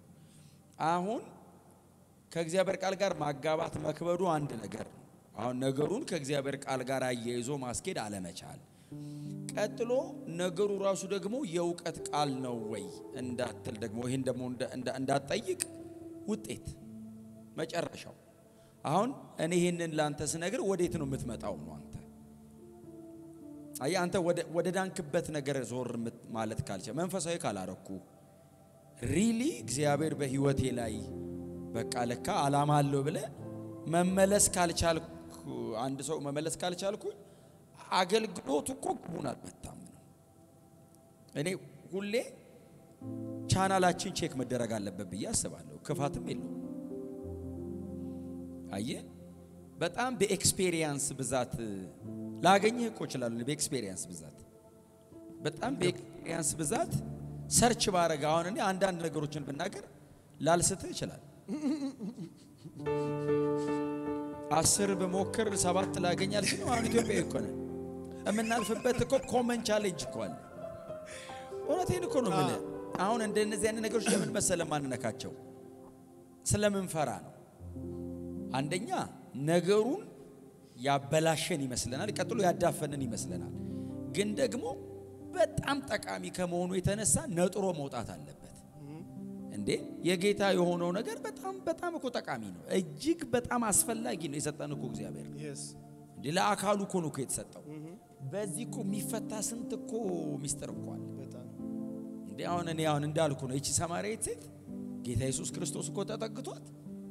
B: አሁን ከእግዚአብሔር ቃል ጋር ማጋባት መክበዱ አንድ ነገር ነው። አሁን ነገሩን ከእግዚአብሔር ቃል ጋር አያይዞ ማስኬድ አለመቻል፣ ቀጥሎ ነገሩ ራሱ ደግሞ የእውቀት ቃል ነው ወይ እንዳትል ደግሞ ይህን ደግሞ እንዳ- እንዳ- እንዳትጠይቅ ውጤት መጨረሻው አሁን እኔ ይህንን ለአንተ ስነግር ወዴት ነው የምትመጣው ነው አንተ አይ አንተ ወደ ወደ ዳንክበት ነገር ዞር ምት- ማለት ካልቻ መንፈሳዊ ካላረኩ ሪሊ እግዚአብሔር በህይወቴ ላይ በቃ ለካ አላማ አለው ብለ መመለስ ካልቻልኩ አንድ ሰው መመለስ ካልቻልኩ አገልግሎቱ እኮ ግቡን አልመታም ነው። እኔ ሁሌ ቻናላችን ቼክ መደረግ አለበት ብዬ አስባለሁ። ክፋትም የለውም። አየ በጣም በኤክስፔሪየንስ ብዛት ላገኝህ እኮ እችላለሁ። በኤክስፔሪየንስ ብዛት በጣም በኤክስፔሪየንስ ብዛት ሰርች ባረግ አሁን እኔ አንዳንድ ነገሮችን ብናገር ላልስትህ ይችላል። አስር በሞክር ሰባት ላገኝ አልችልም። አሁን ኢትዮጵያዊ እኮ ነን። የምናልፍበት እኮ ኮመን ቻሌንጅ እኮ አለ። እውነቴን እኮ ነው የምልህ። አሁን እንደነዚህ አይነት ነገሮች ለምን መሰለ ማንነካቸው ስለምንፈራ ነው። አንደኛ ነገሩን ያበላሸን ይመስለናል፣ ቀጥሎ ያዳፈንን ይመስለናል። ግን ደግሞ በጣም ጠቃሚ ከመሆኑ የተነሳ ነጥሮ መውጣት አለበት። እንዴ የጌታ የሆነው ነገር በጣም በጣም እኮ ጠቃሚ ነው፣ እጅግ በጣም አስፈላጊ ነው። የሰጠን እኮ እግዚአብሔር
A: የስ
B: እንዴ ለአካሉ እኮ ነው እኮ የተሰጠው። በዚህ እኮ የሚፈታ ስንት እኮ ሚስጥር እኮ አለ።
A: በጣም
B: እንዴ አሁን እኔ አሁን እንዳልኩ ነው። ይቺ ሰማርያዊት ሴት ጌታ ኢየሱስ ክርስቶስ እኮ ተጠግቷት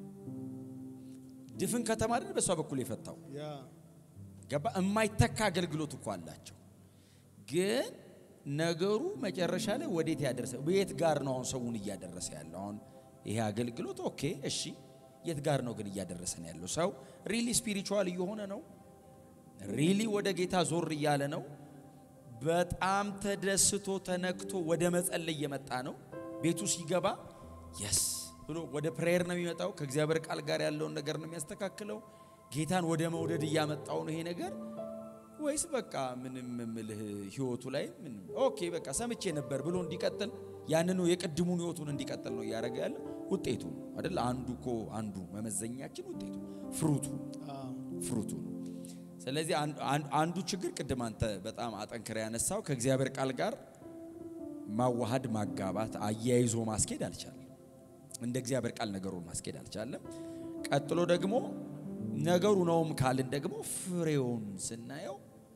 B: ድፍን ከተማ አይደል በሷ በኩል የፈታው
A: ያ
B: ገባ። የማይተካ አገልግሎት እኮ አላቸው። ግን ነገሩ መጨረሻ ላይ ወዴት ያደረሰ የት ጋር ነው አሁን ሰውን እያደረሰ ያለው? አሁን ይሄ አገልግሎት ኦኬ፣ እሺ፣ የት ጋር ነው ግን እያደረሰን ያለው? ሰው ሪሊ ስፒሪቹዋል እየሆነ ነው? ሪሊ ወደ ጌታ ዞር እያለ ነው? በጣም ተደስቶ ተነክቶ ወደ መጸለይ እየመጣ ነው? ቤቱ ሲገባ የስ ብሎ ወደ ፕሬየር ነው የሚመጣው። ከእግዚአብሔር ቃል ጋር ያለውን ነገር ነው የሚያስተካክለው። ጌታን ወደ መውደድ እያመጣው ነው ይሄ ነገር ወይስ በቃ ምንም ምልህ ህይወቱ ላይ ምንም ኦኬ በቃ ሰምቼ ነበር ብሎ እንዲቀጥል ያንኑ የቅድሙን ህይወቱን እንዲቀጥል ነው እያደረገ ያለ ውጤቱ አይደል? አንዱ እኮ አንዱ መመዘኛችን ውጤቱ ፍሩቱ ፍሩቱ ነው። ስለዚህ አንዱ- አንዱ ችግር ቅድም አንተ በጣም አጠንክረ ያነሳው ከእግዚአብሔር ቃል ጋር ማዋሃድ፣ ማጋባት፣ አያይዞ ማስኬድ አልቻለም። እንደ እግዚአብሔር ቃል ነገሩን ማስኬድ አልቻለም። ቀጥሎ ደግሞ ነገሩ ነውም ካልን ደግሞ ፍሬውን ስናየው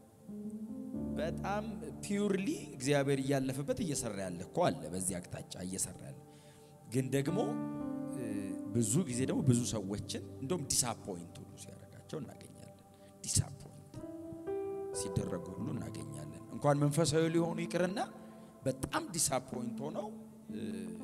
B: በጣም ፒውርሊ እግዚአብሔር እያለፈበት እየሰራ ያለ እኮ አለ። በዚህ አቅጣጫ እየሰራ ያለ ግን ደግሞ እ፣ ብዙ ጊዜ ደግሞ ብዙ ሰዎችን እንደውም ዲሳፖይንት ሁሉ ሲያደርጋቸው እናገኛለን። ዲሳፖይንት ሲደረጉ ሁሉ እናገኛለን። እንኳን መንፈሳዊ ሊሆኑ ይቅርና በጣም ዲሳፖይንት ሆነው እ፣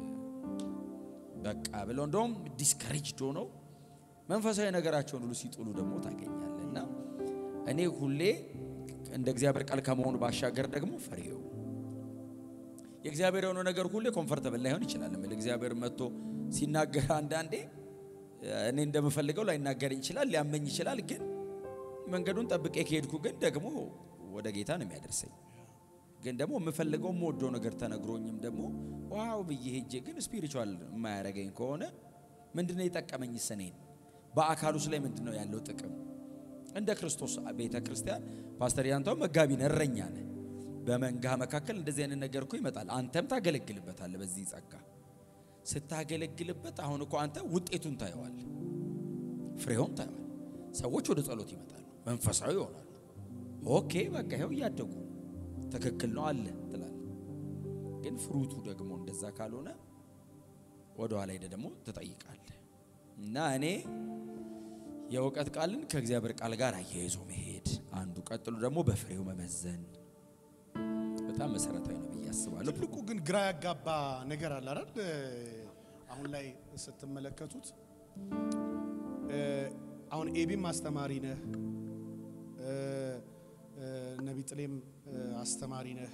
B: በቃ ብለው እንደውም ዲስከሬጅድ ሆነው መንፈሳዊ ነገራቸውን ሁሉ ሲጥሉ ደግሞ ታገኛለህ። እና እኔ ሁሌ እንደ እግዚአብሔር ቃል ከመሆኑ ባሻገር ደግሞ ፍሬው የእግዚአብሔር የሆነው ነገር ሁሌ ኮምፈርተብል ላይሆን ይችላል። ምን እግዚአብሔር መጥቶ ሲናገር አንዳንዴ እኔ እንደምፈልገው ላይናገረኝ ይችላል፣ ሊያመኝ ይችላል። ግን መንገዱን ጠብቄ ከሄድኩ ግን ደግሞ ወደ ጌታ ነው የሚያደርሰኝ። ግን ደግሞ የምፈልገው የምወደው ነገር ተነግሮኝም ደግሞ ዋው ብዬ ሄጄ ግን ስፒሪቹዋል የማያደርገኝ ከሆነ ምንድነው የጠቀመኝ? ስኔን በአካሉስ ላይ ምንድነው ያለው ጥቅም? እንደ ክርስቶስ ቤተ ክርስቲያን ፓስተር ያንተው መጋቢ ነህ፣ እረኛ ነህ። በመንጋ መካከል እንደዚህ አይነት ነገር እኮ ይመጣል። አንተም ታገለግልበታለህ። በዚህ ጸጋ ስታገለግልበት አሁን እኮ አንተ ውጤቱን ታየዋል፣ ፍሬውን ታየዋል። ሰዎች ወደ ጸሎት ይመጣሉ፣ መንፈሳዊ ይሆናሉ። ኦኬ በቃ ይኸው እያደጉ ትክክል ነው አለ ትላለህ። ግን ፍሩቱ ደግሞ እንደዛ ካልሆነ ወደ ኋላ ሄደ ደግሞ ትጠይቃለህ። እና እኔ የእውቀት ቃልን ከእግዚአብሔር ቃል ጋር አያይዞ መሄድ አንዱ፣ ቀጥሎ ደግሞ በፍሬው መመዘን በጣም መሰረታዊ ነው ብዬ አስባለሁ።
A: ትልቁ ግን ግራ ያጋባ ነገር አለ አይደል? አሁን ላይ ስትመለከቱት እ፣ አሁን ኤቢም አስተማሪ ነህ እ፣ እ፣ ነቢ ጥሌም እ፣ አስተማሪ ነህ።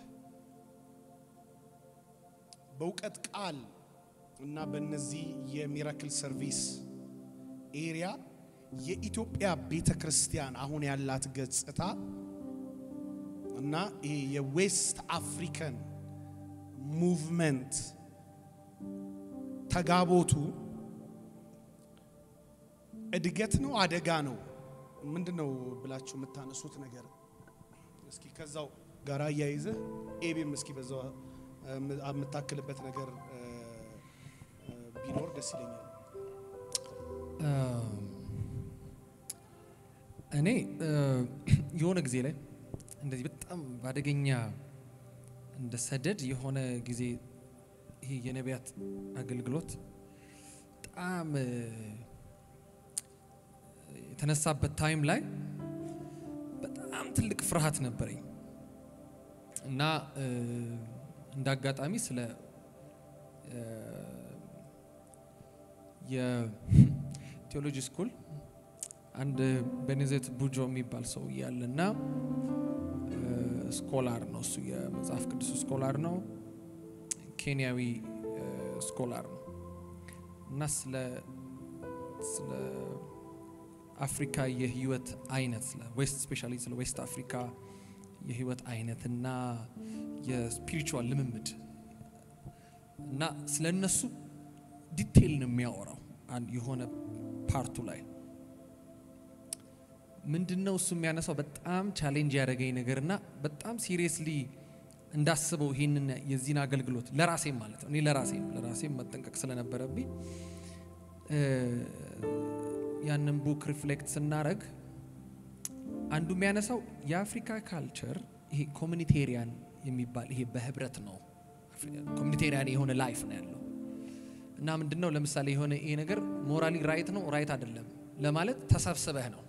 A: በእውቀት ቃል እና በእነዚህ የሚራክል ሰርቪስ ኤሪያ የኢትዮጵያ ቤተ ክርስቲያን አሁን ያላት ገጽታ እና ይሄ የዌስት አፍሪካን ሙቭመንት ተጋቦቱ እድገት ነው አደጋ ነው ምንድን ነው ብላችሁ የምታነሱት ነገር እስኪ ከዛው ጋር አያይዘህ ኤቢም እስኪ በዛው እ፣ የምታክልበት ነገር እ፣ እ፣ ቢኖር ደስ ይለኛል።
C: እኔ እ፣ የሆነ ጊዜ ላይ እንደዚህ በጣም በአደገኛ እንደ ሰደድ የሆነ ጊዜ ይሄ የነቢያት አገልግሎት በጣም እ፣ የተነሳበት ታይም ላይ በጣም ትልቅ ፍርሃት ነበረኝ እና እ፣ እንደ አጋጣሚ ስለ እ፣ የቴዎሎጂ ስኩል አንድ ቤኔዜት ቡጆ የሚባል ሰው እያለ እና ስኮላር ነው እሱ የመጽሐፍ ቅዱስ ስኮላር ነው ኬንያዊ እ፣ ስኮላር ነው እና ስለ ስለ አፍሪካ የህይወት አይነት ስለ ዌስት ስፔሻሊ ስለ ዌስት አፍሪካ የህይወት አይነት እና የስፒሪቹዋል ልምምድ እና ስለ እነሱ ዲቴይል ነው የሚያወራው አንድ የሆነ ፓርቱ ላይ ምንድን ነው እሱ የሚያነሳው በጣም ቻሌንጅ ያደረገኝ ነገር እና በጣም ሲሪየስሊ እንዳስበው ይህንን የዚህን አገልግሎት ለራሴም ማለት ነው እኔ ለራሴም ለራሴም መጠንቀቅ ስለነበረብኝ እ፣ ያንን ቡክ ሪፍሌክት ስናረግ አንዱ የሚያነሳው የአፍሪካ ካልቸር ይሄ ኮሚኒቴሪያን የሚባል ይሄ በህብረት ነው ኮሚኒቴሪያን የሆነ ላይፍ ነው ያለው እና ምንድን ነው ለምሳሌ የሆነ ይሄ ነገር ሞራሊ ራይት ነው ራይት አይደለም ለማለት ተሰብስበህ ነው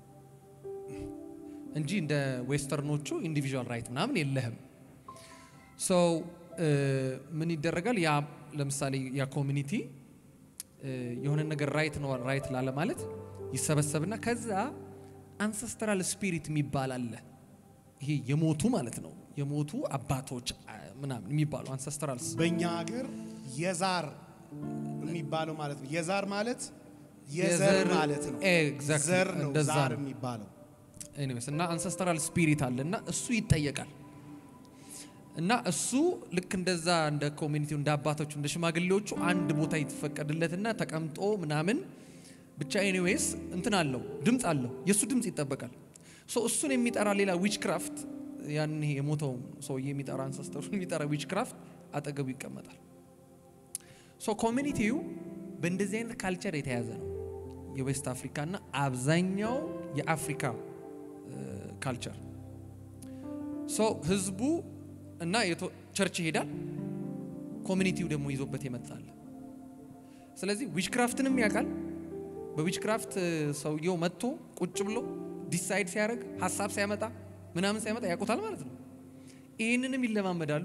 C: እንጂ እንደ ዌስተርኖቹ ኢንዲቪዥዋል ራይት ምናምን የለህም ሶ ምን ይደረጋል ያ ለምሳሌ ያ ኮሚኒቲ የሆነ ነገር ራይት ነው ራይት ላለ ማለት ይሰበሰብና ከዛ አንሰስተራል ስፒሪት የሚባል አለ ይሄ የሞቱ ማለት ነው የሞቱ አባቶች አ፣ ምናምን የሚባሉ አንሰስተራል
A: በእኛ ሀገር የዛር የሚባለው ማለት ነው። የዛር ማለት የዘር
C: የዘር-
A: ማለት ነው።
C: ኤግዛክትሊ፣
A: ዘር ነው
C: እንደዛ
A: ዛር
C: ነው።
A: የሚባለው።
C: ኤኒዌይስ እና አንሰስተራል ስፒሪት አለ እና እሱ ይጠየቃል እና እሱ ልክ እንደዛ እንደ ኮሚኒቲው እንደ አባቶቹ እንደ ሽማግሌዎቹ አንድ ቦታ ይፈቀድለትና ተቀምጦ ምናምን ብቻ ኤኒዌይስ እንትን አለው ድምፅ አለው የእሱ ድምፅ ይጠበቃል ሶ እሱን የሚጠራ ሌላ ዊች ክራፍት ያን ይሄ የሞተው ሰውዬ የሚጠራ አንሰስተሩ የሚጠራ ዊች ክራፍት አጠገቡ ይቀመጣል። ሶ ኮሚኒቲው በእንደዚህ አይነት ካልቸር የተያዘ ነው። የዌስት አፍሪካ እና አብዛኛው የአፍሪካ ካልቸር ሶ ህዝቡ እና የቶ- ቸርች ይሄዳል፣ ኮሚኒቲው ደግሞ ይዞበት ይመጣል። ስለዚህ ዊችክራፍትንም ያውቃል። በዊችክራፍት ሰውየው መጥቶ ቁጭ ብሎ ዲሳይድ ሲያደርግ ሀሳብ ሲያመጣ ምናምን ሲያመጣ ያውቁታል ማለት ነው። ይህንንም ይለማመዳሉ።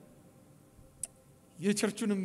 C: የቸርቹንም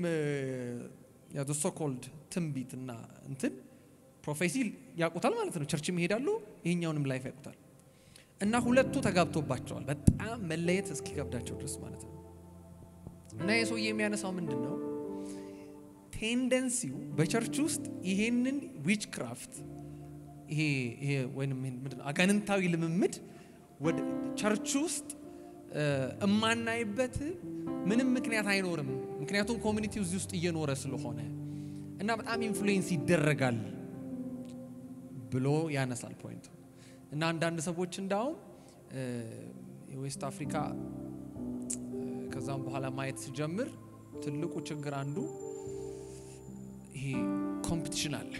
C: ሶኮልድ ትንቢት እና እንትን ፕሮፌሲ ያውቁታል ማለት ነው። ቸርችም ይሄዳሉ፣ ይሄኛውንም ላይፍ ያውቁታል። እና ሁለቱ ተጋብቶባቸዋል በጣም መለየት እስኪከብዳቸው ድረስ ማለት ነው። እና የሰውዬ የሚያነሳው ምንድን ነው? ቴንደንሲው በቸርች ውስጥ ይሄንን ዊች ክራፍት ይሄ ይሄ ወይንም ይሄን ምንድን ነው አጋንንታዊ ልምምድ ወደ ቸርች ውስጥ እ፣ እማናይበት ምንም ምክንያት አይኖርም። ምክንያቱም ኮሚኒቲው እዚህ ውስጥ እየኖረ ስለሆነ እና በጣም ኢንፍሉዌንስ ይደረጋል ብሎ ያነሳል ፖይንቱ። እና አንዳንድ ሰዎች እንዳውም እ፣ የዌስት አፍሪካ እ፣ ከዛም በኋላ ማየት ሲጀምር ትልቁ ችግር አንዱ ይሄ ኮምፒቲሽን አለ።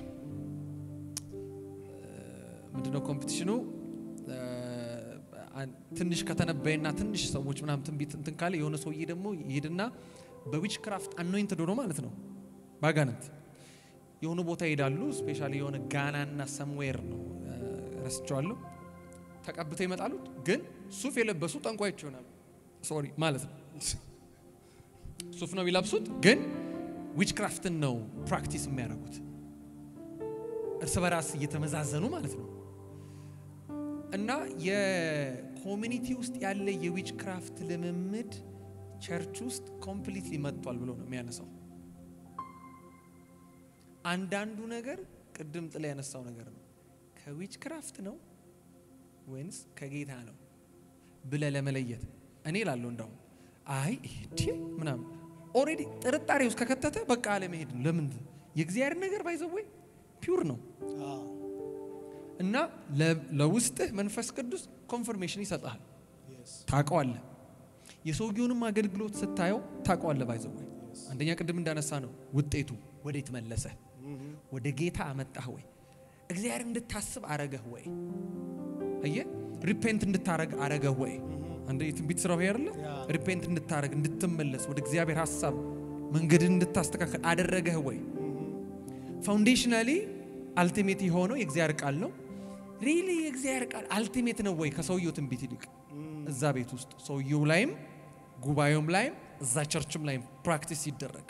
C: ምንድነው ኮምፒቲሽኑ? እ፣ አን- ትንሽ ከተነበየና ትንሽ ሰዎች ምናምን ትንቢት እንትን ካለ የሆነ ሰውዬ ደግሞ ይሄድና በዊች ክራፍት አኖይንትድ ሆኖ ማለት ነው ባጋንንት የሆኑ ቦታ ይሄዳሉ። ስፔሻሊ የሆነ ጋናና ሰምዌር ነው እ፣ ረስቸዋለሁ። ተቀብተው ይመጣሉ። ግን ሱፍ የለበሱ ጠንቋዮች ይሆናሉ። ሶሪ ማለት ነው ሱፍ ነው የሚለብሱት፣ ግን ዊች ክራፍትን ነው ፕራክቲስ የሚያደርጉት እርስ በራስ እየተመዛዘኑ ማለት ነው። እና የኮሚኒቲ ውስጥ ያለ የዊች ክራፍት ልምምድ ቸርች ውስጥ ኮምፕሊትሊ መጥቷል ብሎ ነው የሚያነሳው። አንዳንዱ ነገር ቅድም ጥላ ያነሳው ነገር ነው። ከዊች ክራፍት ነው ወይንስ ከጌታ ነው ብለ ለመለየት እኔ ላለሁ እንዳሁም አይ ይሄ ምናምን ኦልሬዲ ጥርጣሬ ውስጥ ከከተተ በቃ አለመሄድ ነው። ለምን የእግዚአብሔር ነገር ባይዘወይ ፒውር ነው እና ለ- ለውስጥህ መንፈስ ቅዱስ ኮንፈርሜሽን ይሰጥሃል። ታውቀዋለህ። የሰውየውንም አገልግሎት ስታየው ታውቀዋለህ። ባይዘወይ አንደኛ ቅድም እንዳነሳ ነው ውጤቱ ወዴት መለሰ? ወደ ጌታ አመጣህ ወይ? እግዚአብሔር እንድታስብ አረገህ ወይ? አየህ ሪፔንት እንድታረግ አረገህ ወይ? አንድ የትንቢት ስራው ይሄ አይደለ? ሪፔንት እንድታረግ እንድትመለስ፣ ወደ እግዚአብሔር ሀሳብ መንገድን እንድታስተካከል አደረገህ ወይ? ፋውንዴሽናሊ አልቲሜት የሆነው የእግዚአብሔር ቃል ነው። ሪሊ የእግዚአብሔር ቃል አልቲሜት ነው ወይ? ከሰውየው ትንቢት ይልቅ እዛ ቤት ውስጥ ሰውየው ላይም ጉባኤውም ላይም እዛ ቸርችም ላይም ፕራክቲስ ይደረግ።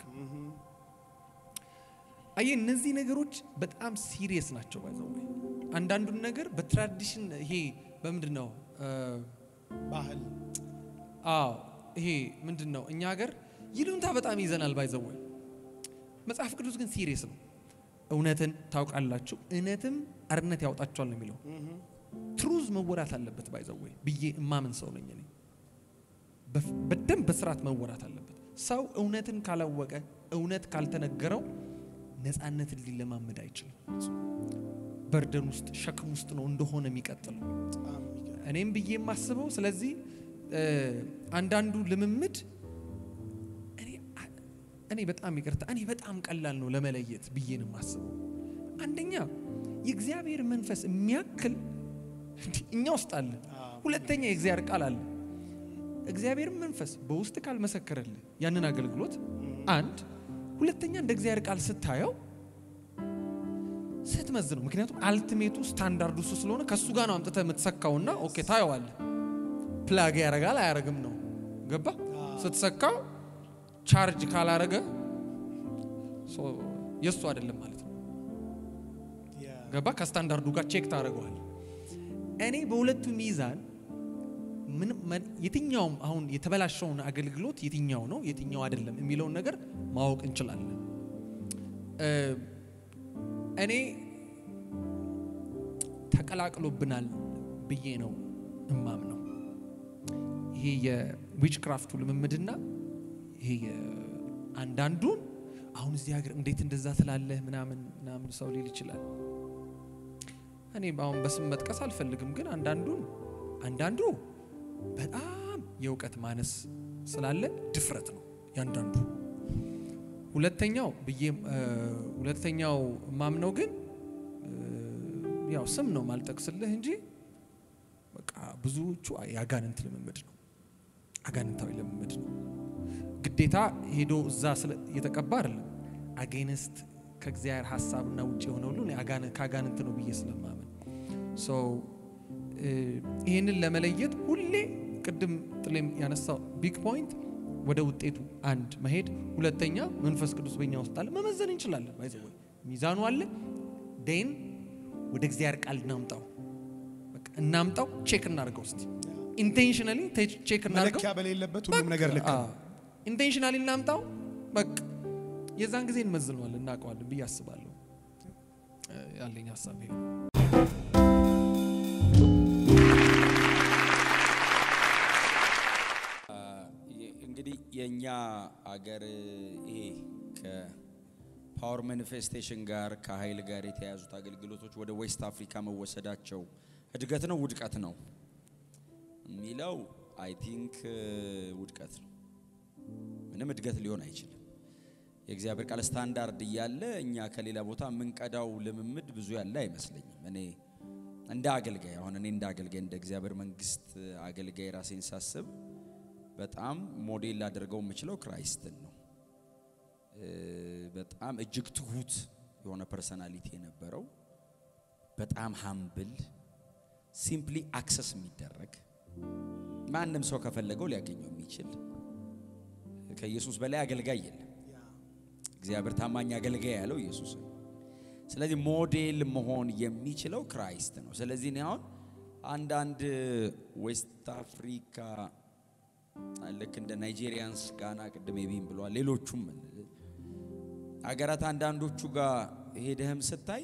C: አየ እነዚህ ነገሮች በጣም ሲሪየስ ናቸው። ባይዘው አንዳንዱን ነገር በትራዲሽን ይሄ በምንድን ነው እ፣
A: ባህል
C: አዎ ይሄ ምንድን ነው እኛ ሀገር ይሉንታ በጣም ይዘናል። ባይዘው መጽሐፍ ቅዱስ ግን ሲሪየስ ነው። እውነትን ታውቃላችሁ እውነትም አርነት ያወጣችኋል ነው የሚለው። ትሩዝ መወራት አለበት ባይዘው ብዬ እማምን ሰው ነኝ እኔ። በፍ- በደንብ በስርዓት መወራት አለበት። ሰው እውነትን ካላወቀ እውነት ካልተነገረው ነፃነትን ሊለማመድ አይችልም። በርደን ውስጥ ሸክም ውስጥ ነው እንደሆነ የሚቀጥለው።
A: በጣም የሚገርም
C: እኔም ብዬ የማስበው ስለዚህ እ፣ አንዳንዱ ልምምድ እኔ- እኔ በጣም ይቅርታ እኔ በጣም ቀላል ነው ለመለየት ብዬ ነው የማስበው። አንደኛ የእግዚአብሔር መንፈስ የሚያክል እንዲህ እኛ ውስጥ አለ። ሁለተኛ የእግዚአብሔር ቃል አለ። እግዚአብሔር መንፈስ በውስጥ ካልመሰከረልህ ያንን አገልግሎት አንድ፣ ሁለተኛ እንደ እግዚአብሔር ቃል ስታየው ስትመዝነው፣ ምክንያቱም አልቲሜቱ ስታንዳርዱ እሱ ስለሆነ ከእሱ ጋር ነው አምጥተህ የምትሰካውና ኦኬ ታየዋለህ። ፕላግ ያረጋል አያረግም ነው ገባ። ስትሰካው ቻርጅ ካላረገ ሶ የእሱ አይደለም ማለት ነው
A: ያ
C: ገባ። ከስታንዳርዱ ጋር ቼክ ታደርገዋል። እኔ በሁለቱ ሚዛን ምንም መን- የትኛውም አሁን የተበላሸውን አገልግሎት የትኛው ነው የትኛው አይደለም የሚለውን ነገር ማወቅ እንችላለን። እ፣ እኔ ተቀላቅሎብናል ብዬ ነው እማምነው። ይሄ የዊች ክራፍቱ ልምምድና ይሄ የ- አንዳንዱን አሁን እዚህ ሀገር እንዴት እንደዛ ትላለህ ምናምን ምናምን ሰው ሊል ይችላል። እኔ አሁን በስም መጥቀስ አልፈልግም፣ ግን አንዳንዱን አንዳንዱ በጣም የእውቀት ማነስ ስላለ ድፍረት ነው ያንዳንዱ። ሁለተኛው ብዬ እ፣ ሁለተኛው ማምነው ግን እ፣ ያው ስም ነው ማልጠቅስልህ እንጂ በቃ ብዙዎቹ የአጋንንት ልምምድ ነው፣ አጋንንታዊ ልምምድ ነው። ግዴታ ሄዶ እዛ ስለ የተቀባ አይደለም። አጌንስት ከእግዚአብሔር ሀሳብና ውጭ የሆነ ሁሉ እኔ አጋን- ከአጋንንት ነው ብዬ ስለማመን ሶ እ፣ ይህንን ለመለየት ሁሌ ቅድም ጥሌም ያነሳው ቢግ ፖይንት ወደ ውጤቱ አንድ መሄድ፣ ሁለተኛ መንፈስ ቅዱስ በኛ ውስጥ አለ መመዘን እንችላለን። ባይ ዘ ወይ ሚዛኑ አለ። ዴን ወደ እግዚአብሔር ቃል እናምጣው፣ በቃ እናምጣው፣ ቼክ እናድርገው። እስቲ ኢንቴንሽናሊ ቼክ እናድርገው።
A: መለኪያ በሌለበት ሁሉም ነገር ልክ ነው።
C: ኢንቴንሽናሊ እናምጣው። በቃ የዛን ጊዜ እንመዝነዋለን፣ እናውቀዋለን ብዬ አስባለሁ። እ፣ ያለኝ ሀሳብ ይሄ ነው።
B: እንግዲህ የእኛ አገር ይሄ ከፓወር ማኒፌስቴሽን ጋር ከኃይል ጋር የተያያዙት አገልግሎቶች ወደ ዌስት አፍሪካ መወሰዳቸው እድገት ነው ውድቀት ነው የሚለው አይ ቲንክ ውድቀት ነው። ምንም እድገት ሊሆን አይችልም። የእግዚአብሔር ቃል ስታንዳርድ እያለ እኛ ከሌላ ቦታ የምንቀዳው ልምምድ ብዙ ያለ አይመስለኝም። እኔ እንደ አገልጋይ አሁን እኔ እንደ አገልጋይ እንደ እግዚአብሔር መንግስት አገልጋይ ራሴን ሳስብ በጣም ሞዴል ላደርገው የምችለው ክራይስትን ነው። እ፣ በጣም እጅግ ትሁት የሆነ ፐርሰናሊቲ የነበረው በጣም ሀምብል ሲምፕሊ አክሰስ የሚደረግ ማንም ሰው ከፈለገው ሊያገኘው የሚችል ከኢየሱስ በላይ አገልጋይ የለም። እግዚአብሔር ታማኝ አገልጋይ ያለው ኢየሱስ ነው። ስለዚህ ሞዴል መሆን የሚችለው ክራይስት ነው። ስለዚህ እኔ አሁን አንዳንድ ዌስት አፍሪካ ልክ እንደ ናይጄሪያንስ፣ ጋና ቅድም ቢም ብሏል። ሌሎቹም አገራት አንዳንዶቹ ጋር ሄደህም ስታይ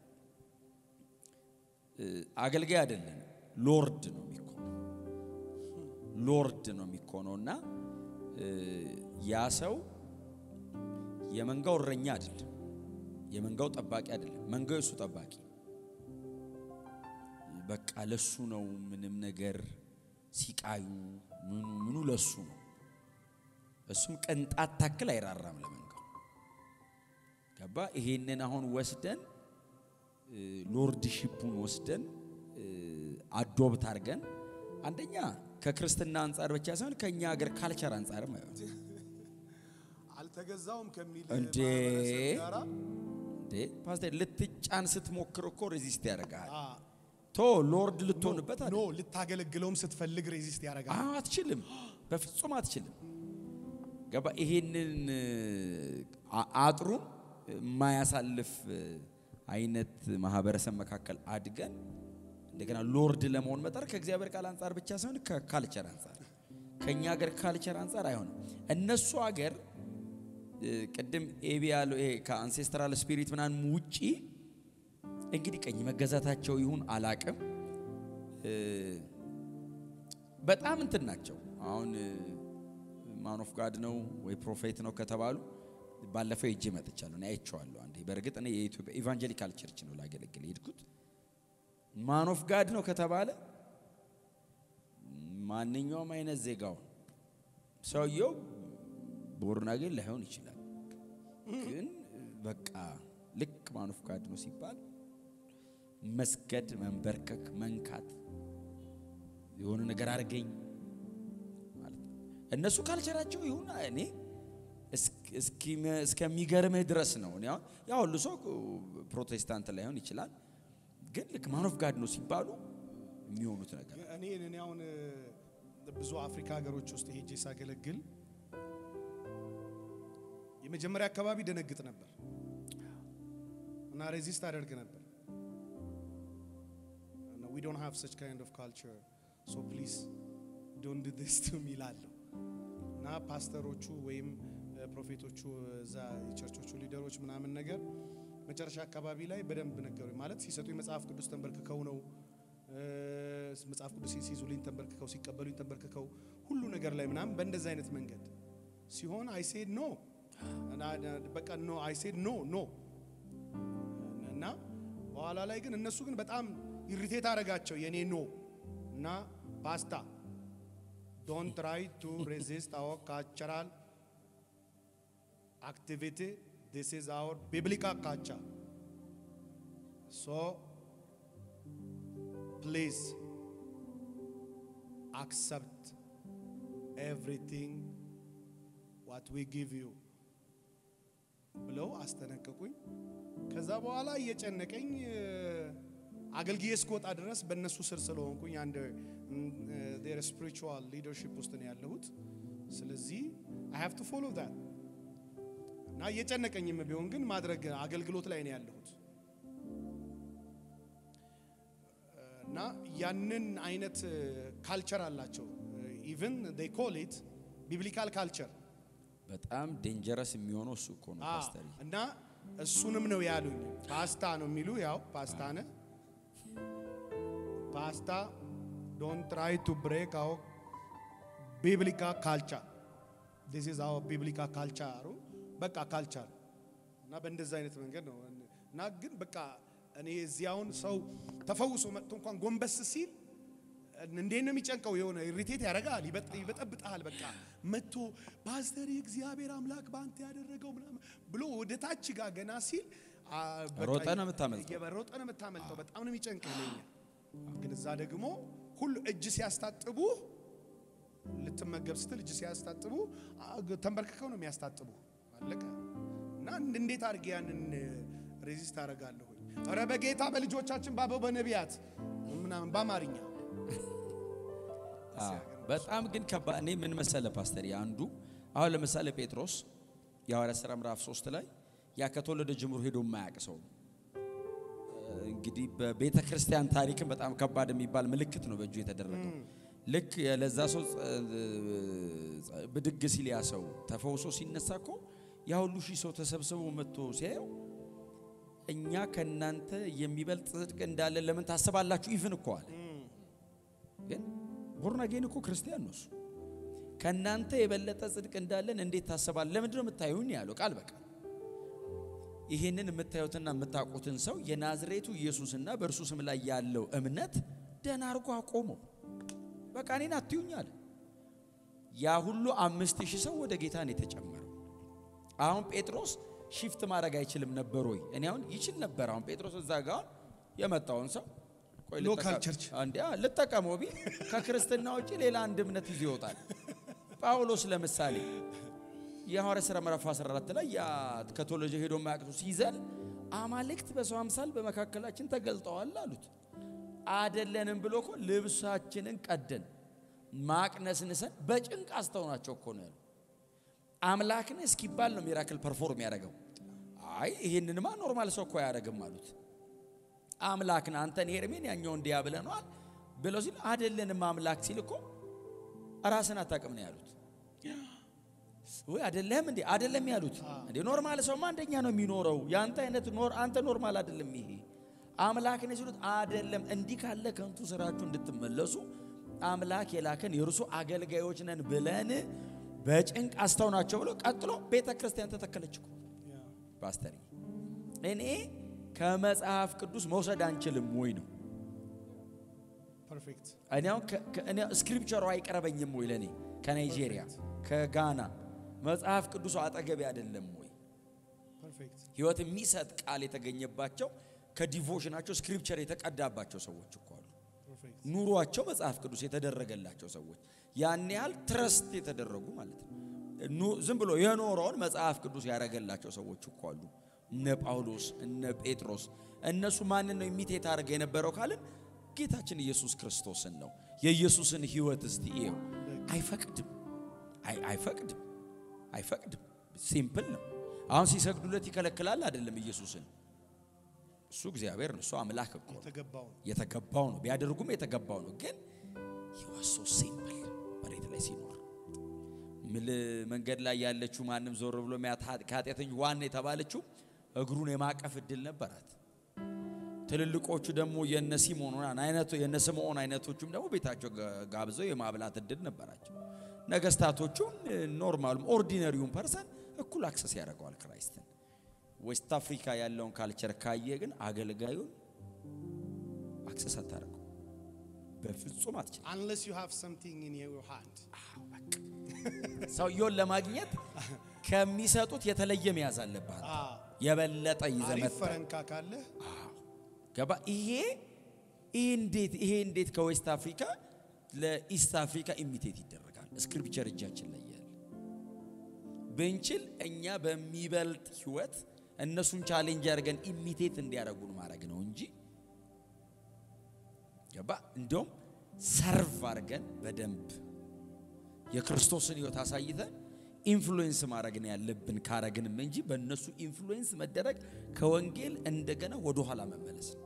B: እ፣ አገልጋይ አይደለም ሎርድ ነው የሚኮነው ሎርድ ነው የሚኮነው እና እ፣ ያ ሰው የመንጋው እረኛ አይደለም፣ የመንጋው ጠባቂ አይደለም። መንጋው የሱ ጠባቂ በቃ ለሱ ነው። ምንም ነገር ሲቃዩ ምኑ ምኑ ለሱ ነው። እሱም ቅንጣት ታክል አይራራም ለመንጋው። ገባ? ይሄንን አሁን ወስደን እ፣ ሎርድሺፑን ወስደን እ፣ አዶብት አድርገን አንደኛ ከክርስትና አንጻር ብቻ ሳይሆን ከእኛ ሀገር ካልቸር አንጻርም አይሆን
A: አልተገዛውም ከሚል
B: እንዴ!
A: ማህበረሰብ ጋራ
B: እንዴ ፓስተር ልትጫን ስትሞክር እኮ ሬዚስት ያደርጋል።
A: አ፣
B: ቶ ሎርድ ልትሆንበት
A: ኖ
B: አይደል?
A: ልታገለግለውም ስትፈልግ ሬዚስት ያደርጋል።
B: አዎ አትችልም፣ በፍጹም አትችልም። ገባ? ይሄንን አ- አጥሩን የማያሳልፍ አይነት ማህበረሰብ መካከል አድገን እንደገና ሎርድ ለመሆን መጣር ከእግዚአብሔር ቃል አንጻር ብቻ ሳይሆን ከካልቸር አንጻር ከእኛ ሀገር ካልቸር አንጻር አይሆንም። እነሱ ሀገር እ፣ ቅድም ኤቢ ያለው ይሄ ከአንሴስትራል ስፒሪት ምናምን ውጪ እንግዲህ ቀኝ መገዛታቸው ይሁን አላቅም እ፣ በጣም እንትን ናቸው። አሁን ማን ኦፍ ጋድ ነው ወይ ፕሮፌት ነው ከተባሉ ባለፈው ሄጄ መጥቻለሁ። እኔ አይቼዋለሁ አንዴ። በእርግጥ እኔ የኢትዮጵያ ኢቫንጀሊካል ቸርች ነው ላገለግል የሄድኩት። ማን ኦፍ ጋድ ነው ከተባለ ማንኛውም አይነት ዜጋው ሰውየው ቦርናጌን ላይሆን ይችላል፣ ግን በቃ ልክ ማን ኦፍ ጋድ ነው ሲባል መስገድ፣ መንበርከክ፣ መንካት የሆነ ነገር አድርገኝ ማለት ነው። እነሱ ካልቸራቸው ይሁን እኔ እስከሚገርምህ ድረስ ነው። እኔ አሁን ያ ሁሉ ሰው ፕሮቴስታንት ላይሆን ይችላል፣ ግን ልክ ማን ኦፍ ጋድ ነው ሲባሉ የሚሆኑት ነገር
A: እኔ እኔ አሁን ብዙ አፍሪካ ሀገሮች ውስጥ ሄጄ ሳገለግል የመጀመሪያ አካባቢ ደነግጥ ነበር እና ሬዚስት አደርግ ነበር። ዊ ዶንት ሃቭ ሰች ካይንድ ኦፍ ካልቸር ሶ ፕሊዝ ዶንት ዱ ዲስ ቱ ሚ እላለሁ እና ፓስተሮቹ ወይም ፕሮፌቶቹ እዛ የቸርቾቹ ሊደሮች ምናምን ነገር መጨረሻ አካባቢ ላይ በደንብ ነገሩኝ። ማለት ሲሰጡ መጽሐፍ ቅዱስ ተንበርክከው ነው መጽሐፍ ቅዱስ ሲይዙልኝ ተንበርክከው፣ ሲቀበሉኝ ተንበርክከው፣ ሁሉ ነገር ላይ ምናምን በእንደዚህ አይነት መንገድ ሲሆን አይ ሴድ ኖ በቃ ኖ አይ ሴድ ኖ ኖ እና በኋላ ላይ ግን እነሱ ግን በጣም ኢሪቴት አደረጋቸው የኔ ኖ እና ፓስታ ዶንት ትራይ ቱ ሬዚስት አወር ካልቸራል activity. This is our biblical culture. So, please accept everything what we give you ብለው አስጠነቀቁኝ። ከዛ በኋላ እየጨነቀኝ እ፣ አገልግዬ እስክወጣ ድረስ በእነሱ ስር ስለሆንኩኝ አንድ ዴር ስፒሪቹዋል ሊደርሺፕ ውስጥ ነው ያለሁት። ስለዚህ አይ ሃቭ ቱ ፎሎ ዛት እና እየጨነቀኝም ቢሆን ግን ማድረግ አገልግሎት ላይ ነው ያለሁት እና ያንን አይነት ካልቸር አላቸው። ኢቭን ዴይ ኮል ኢት ቢብሊካል ካልቸር
B: በጣም ዴንጀረስ የሚሆነው እሱ እኮ ነው ፓስተር።
A: እና እሱንም ነው ያሉኝ። ፓስታ ነው የሚሉ ያው ፓስታ ነ ፓስታ ዶንት ትራይ ቱ ብሬክ አው ቢብሊካ ካልቸር ዲስ ኢዝ አወር ቢብሊካ ካልቸሩ በቃ ካልቸር እና በእንደዚህ አይነት መንገድ ነው እና ግን በቃ እኔ እዚህ አሁን ሰው ተፈውሶ መጥቶ እንኳን ጎንበስ ሲል እንዴት ነው የሚጨንቀው? የሆነ ኢሪቴት ያደርጋል፣ ይበጥ- ይበጠብጣል። በቃ መጥቶ ፓስተር የእግዚአብሔር አምላክ በአንተ ያደረገው ምናምን ብሎ ወደ ታች ጋር ገና ሲል አ፣ በቃ
B: ሮጠህ ነው የምታመልጠው።
A: እየሮጠ ነው የምታመልጠው። በጣም ነው የሚጨንቀው ለኛ። ግን እዛ ደግሞ ሁሉ እጅ ሲያስታጥቡ ልትመገብ ስትል እጅ ሲያስታጥቡ አ፣ ተንበርክከው ነው የሚያስታጥቡ። አለቀ እና እንዴት አድርጌ ያንን ሬዚስት አደርጋለሁ? ኧረ በጌታ በልጆቻችን ባበው በነቢያት ምናምን በአማርኛ
B: አዎ፣ በጣም ግን ከባድ እኔ ምን መሰለ ፓስተር አንዱ አሁን ለምሳሌ ጴጥሮስ የሐዋርያት ሥራ ምዕራፍ 3 ላይ ያ ከተወለደ ጀምሮ ሄዶ የማያውቅ ሰው ነው። እንግዲህ በቤተ ክርስቲያን ታሪክም በጣም ከባድ የሚባል ምልክት ነው በእጁ የተደረገው። ልክ ለዛ ሰው ጸ- ብድግ ሲል ያ ሰው ተፈውሶ ሲነሳ እኮ ያ ሁሉ ሺህ ሰው ተሰብስቦ መጥቶ ሲያየው እኛ ከእናንተ የሚበልጥ ጽድቅ እንዳለን ለምን ታስባላችሁ? ኢቭን እኮ አለ ግን ቦርናጌን እኮ ክርስቲያን ነው እሱ። ከእናንተ የበለጠ ጽድቅ እንዳለን እንዴት ታስባል? ለምንድን ነው የምታዩን ያለው ቃል በቃል ይህንን የምታዩትና የምታውቁትን ሰው የናዝሬቱ ኢየሱስና በእርሱ ስም ላይ ያለው እምነት ደህና አድርጎ አቆመው። በቃ እኔን አትዩኝ አለ። ያ ሁሉ አምስት ሺህ ሰው ወደ ጌታ ነው የተጨመረው። አሁን ጴጥሮስ ሽፍት ማድረግ አይችልም ነበር ወይ? እኔ አሁን ይችል ነበር። አሁን ጴጥሮስ እዛ ጋር አሁን የመጣውን ሰው ቆይ ልጠቀም-
A: ሎካል ቸርች
B: አንዴ አ- ልጠቀመው ቢል ከክርስትና ውጭ ሌላ አንድ እምነት ይዞ ይወጣል። ጳውሎስ ለምሳሌ የሐዋርያት ሥራ ምዕራፍ 14 ላይ ያ ከተወለጀ ሄዶ ማያቅቱ ሲዘል አማልክት በሰው አምሳል በመካከላችን ተገልጠዋል አሉት። አደለንም ብሎ እኮ ልብሳችንን ቀደን ማቅነስንሰን በጭንቅ አስተውናቸው እኮ ነው ያሉ። አምላክን እስኪባል ነው ሚራክል ፐርፎርም ያደረገው። አይ ይህንንማ ኖርማል ሰው እኮ አያደርግም አሉት። አምላክን አንተን ሄርሜን ያኛው እንዲያ ብለነዋል ብለው ሲል አደለንም አምላክ ሲል እኮ ራስን አታውቅም ነው ያሉት። ወይ አደለም እንዴ አደለም ያሉት እንዴ ኖርማል ሰውማ አንደኛ ነው የሚኖረው ያንተ አይነት ኖር አንተ ኖርማል አደለም ይሄ አምላክ ነው ሲሉት አደለም እንዲህ ካለ ከንቱ ስራችሁ እንድትመለሱ አምላክ የላከን የእርሱ አገልጋዮች ነን ብለን በጭንቅ አስተውናቸው ብሎ ቀጥሎ ቤተ ክርስቲያን ተተከለች እኮ ፓስተር እኔ ከመጽሐፍ ቅዱስ መውሰድ አንችልም ወይ ነው
A: ፐርፌክት
B: እኔ አሁን ከ- ከ- እኔ ስክሪፕቸሩ አይቀርበኝም ወይ ለእኔ ከናይጄሪያ ከጋና መጽሐፍ ቅዱሱ አጠገቤ አይደለም ወይ
A: ፐርፌክት
B: ህይወት የሚሰጥ ቃል የተገኘባቸው ከዲቮሽናቸው ስክሪፕቸር የተቀዳባቸው ሰዎች እኮ አሉ
A: ፐርፌክት
B: ኑሯቸው መጽሐፍ ቅዱስ የተደረገላቸው ሰዎች ያን ያህል ትረስት የተደረጉ ማለት ነው ኑ- ዝም ብሎ የኖረውን መጽሐፍ ቅዱስ ያደረገላቸው ሰዎች እኮ አሉ እነ ጳውሎስ እነ ጴጥሮስ እነሱ ማንን ነው የሚቴት አድርገ የነበረው ካልን ጌታችን ኢየሱስ ክርስቶስን ነው የኢየሱስን ህይወት እስቲ ይኸው አይፈቅድም አይ- አይፈቅድም አይፈቅድም ሲምፕል ነው አሁን ሲሰግዱለት ይከለክላል አይደለም ኢየሱስን እሱ እግዚአብሔር ነው እሱ አምላክ እኮ ነው
A: የተገባው ነው
B: የተገባው ነው ቢያደርጉም የተገባው ነው ግን ይወሶ ሲምፕል መሬት ላይ ሲኖር ምል መንገድ ላይ ያለችው ማንም ዞር ብሎ የሚያት ከኃጢአተኞች ዋና የተባለችው እግሩን የማቀፍ እድል ነበራት ትልልቆቹ ደግሞ የነ ሲሞን አይነቱ የነ ስምዖን አይነቶቹም ደግሞ ቤታቸው ጋ- ጋብዘው የማብላት እድል ነበራቸው ነገስታቶቹም ኖርማሉም ኦርዲነሪውን ፐርሰን እኩል አክሰስ ያደርገዋል ክራይስትን ዌስት አፍሪካ ያለውን ካልቸር ካየ ግን አገልጋዩን አክሰስ አታደርገው በፍጹም አትችልም
A: unless you have something in your hand
B: ሰውየውን ለማግኘት ከሚሰጡት የተለየ መያዝ አለባት።
A: አ
B: የበለጠ ይዘህ
A: አሪፍ
B: መጥተህ
A: ፈረንካ ካለ
B: ገባ። ይሄ ይሄ እንዴት ይሄ እንዴት ከዌስት አፍሪካ ለኢስት አፍሪካ ኢሚቴት ይደረጋል? ስክሪፕቸር እጃችን ላይ ያለ ብንችል እኛ በሚበልጥ ህይወት እነሱን ቻሌንጅ አድርገን ኢሚቴት እንዲያደርጉን ማድረግ ነው እንጂ ገባ። እንደውም ሰርቭ አድርገን በደንብ የክርስቶስን ህይወት አሳይተን ኢንፍሉዌንስ ማድረግ ነው ያለብን ካረግንም እንጂ በእነሱ ኢንፍሉዌንስ መደረግ ከወንጌል እንደገና ወደኋላ መመለስ ነው።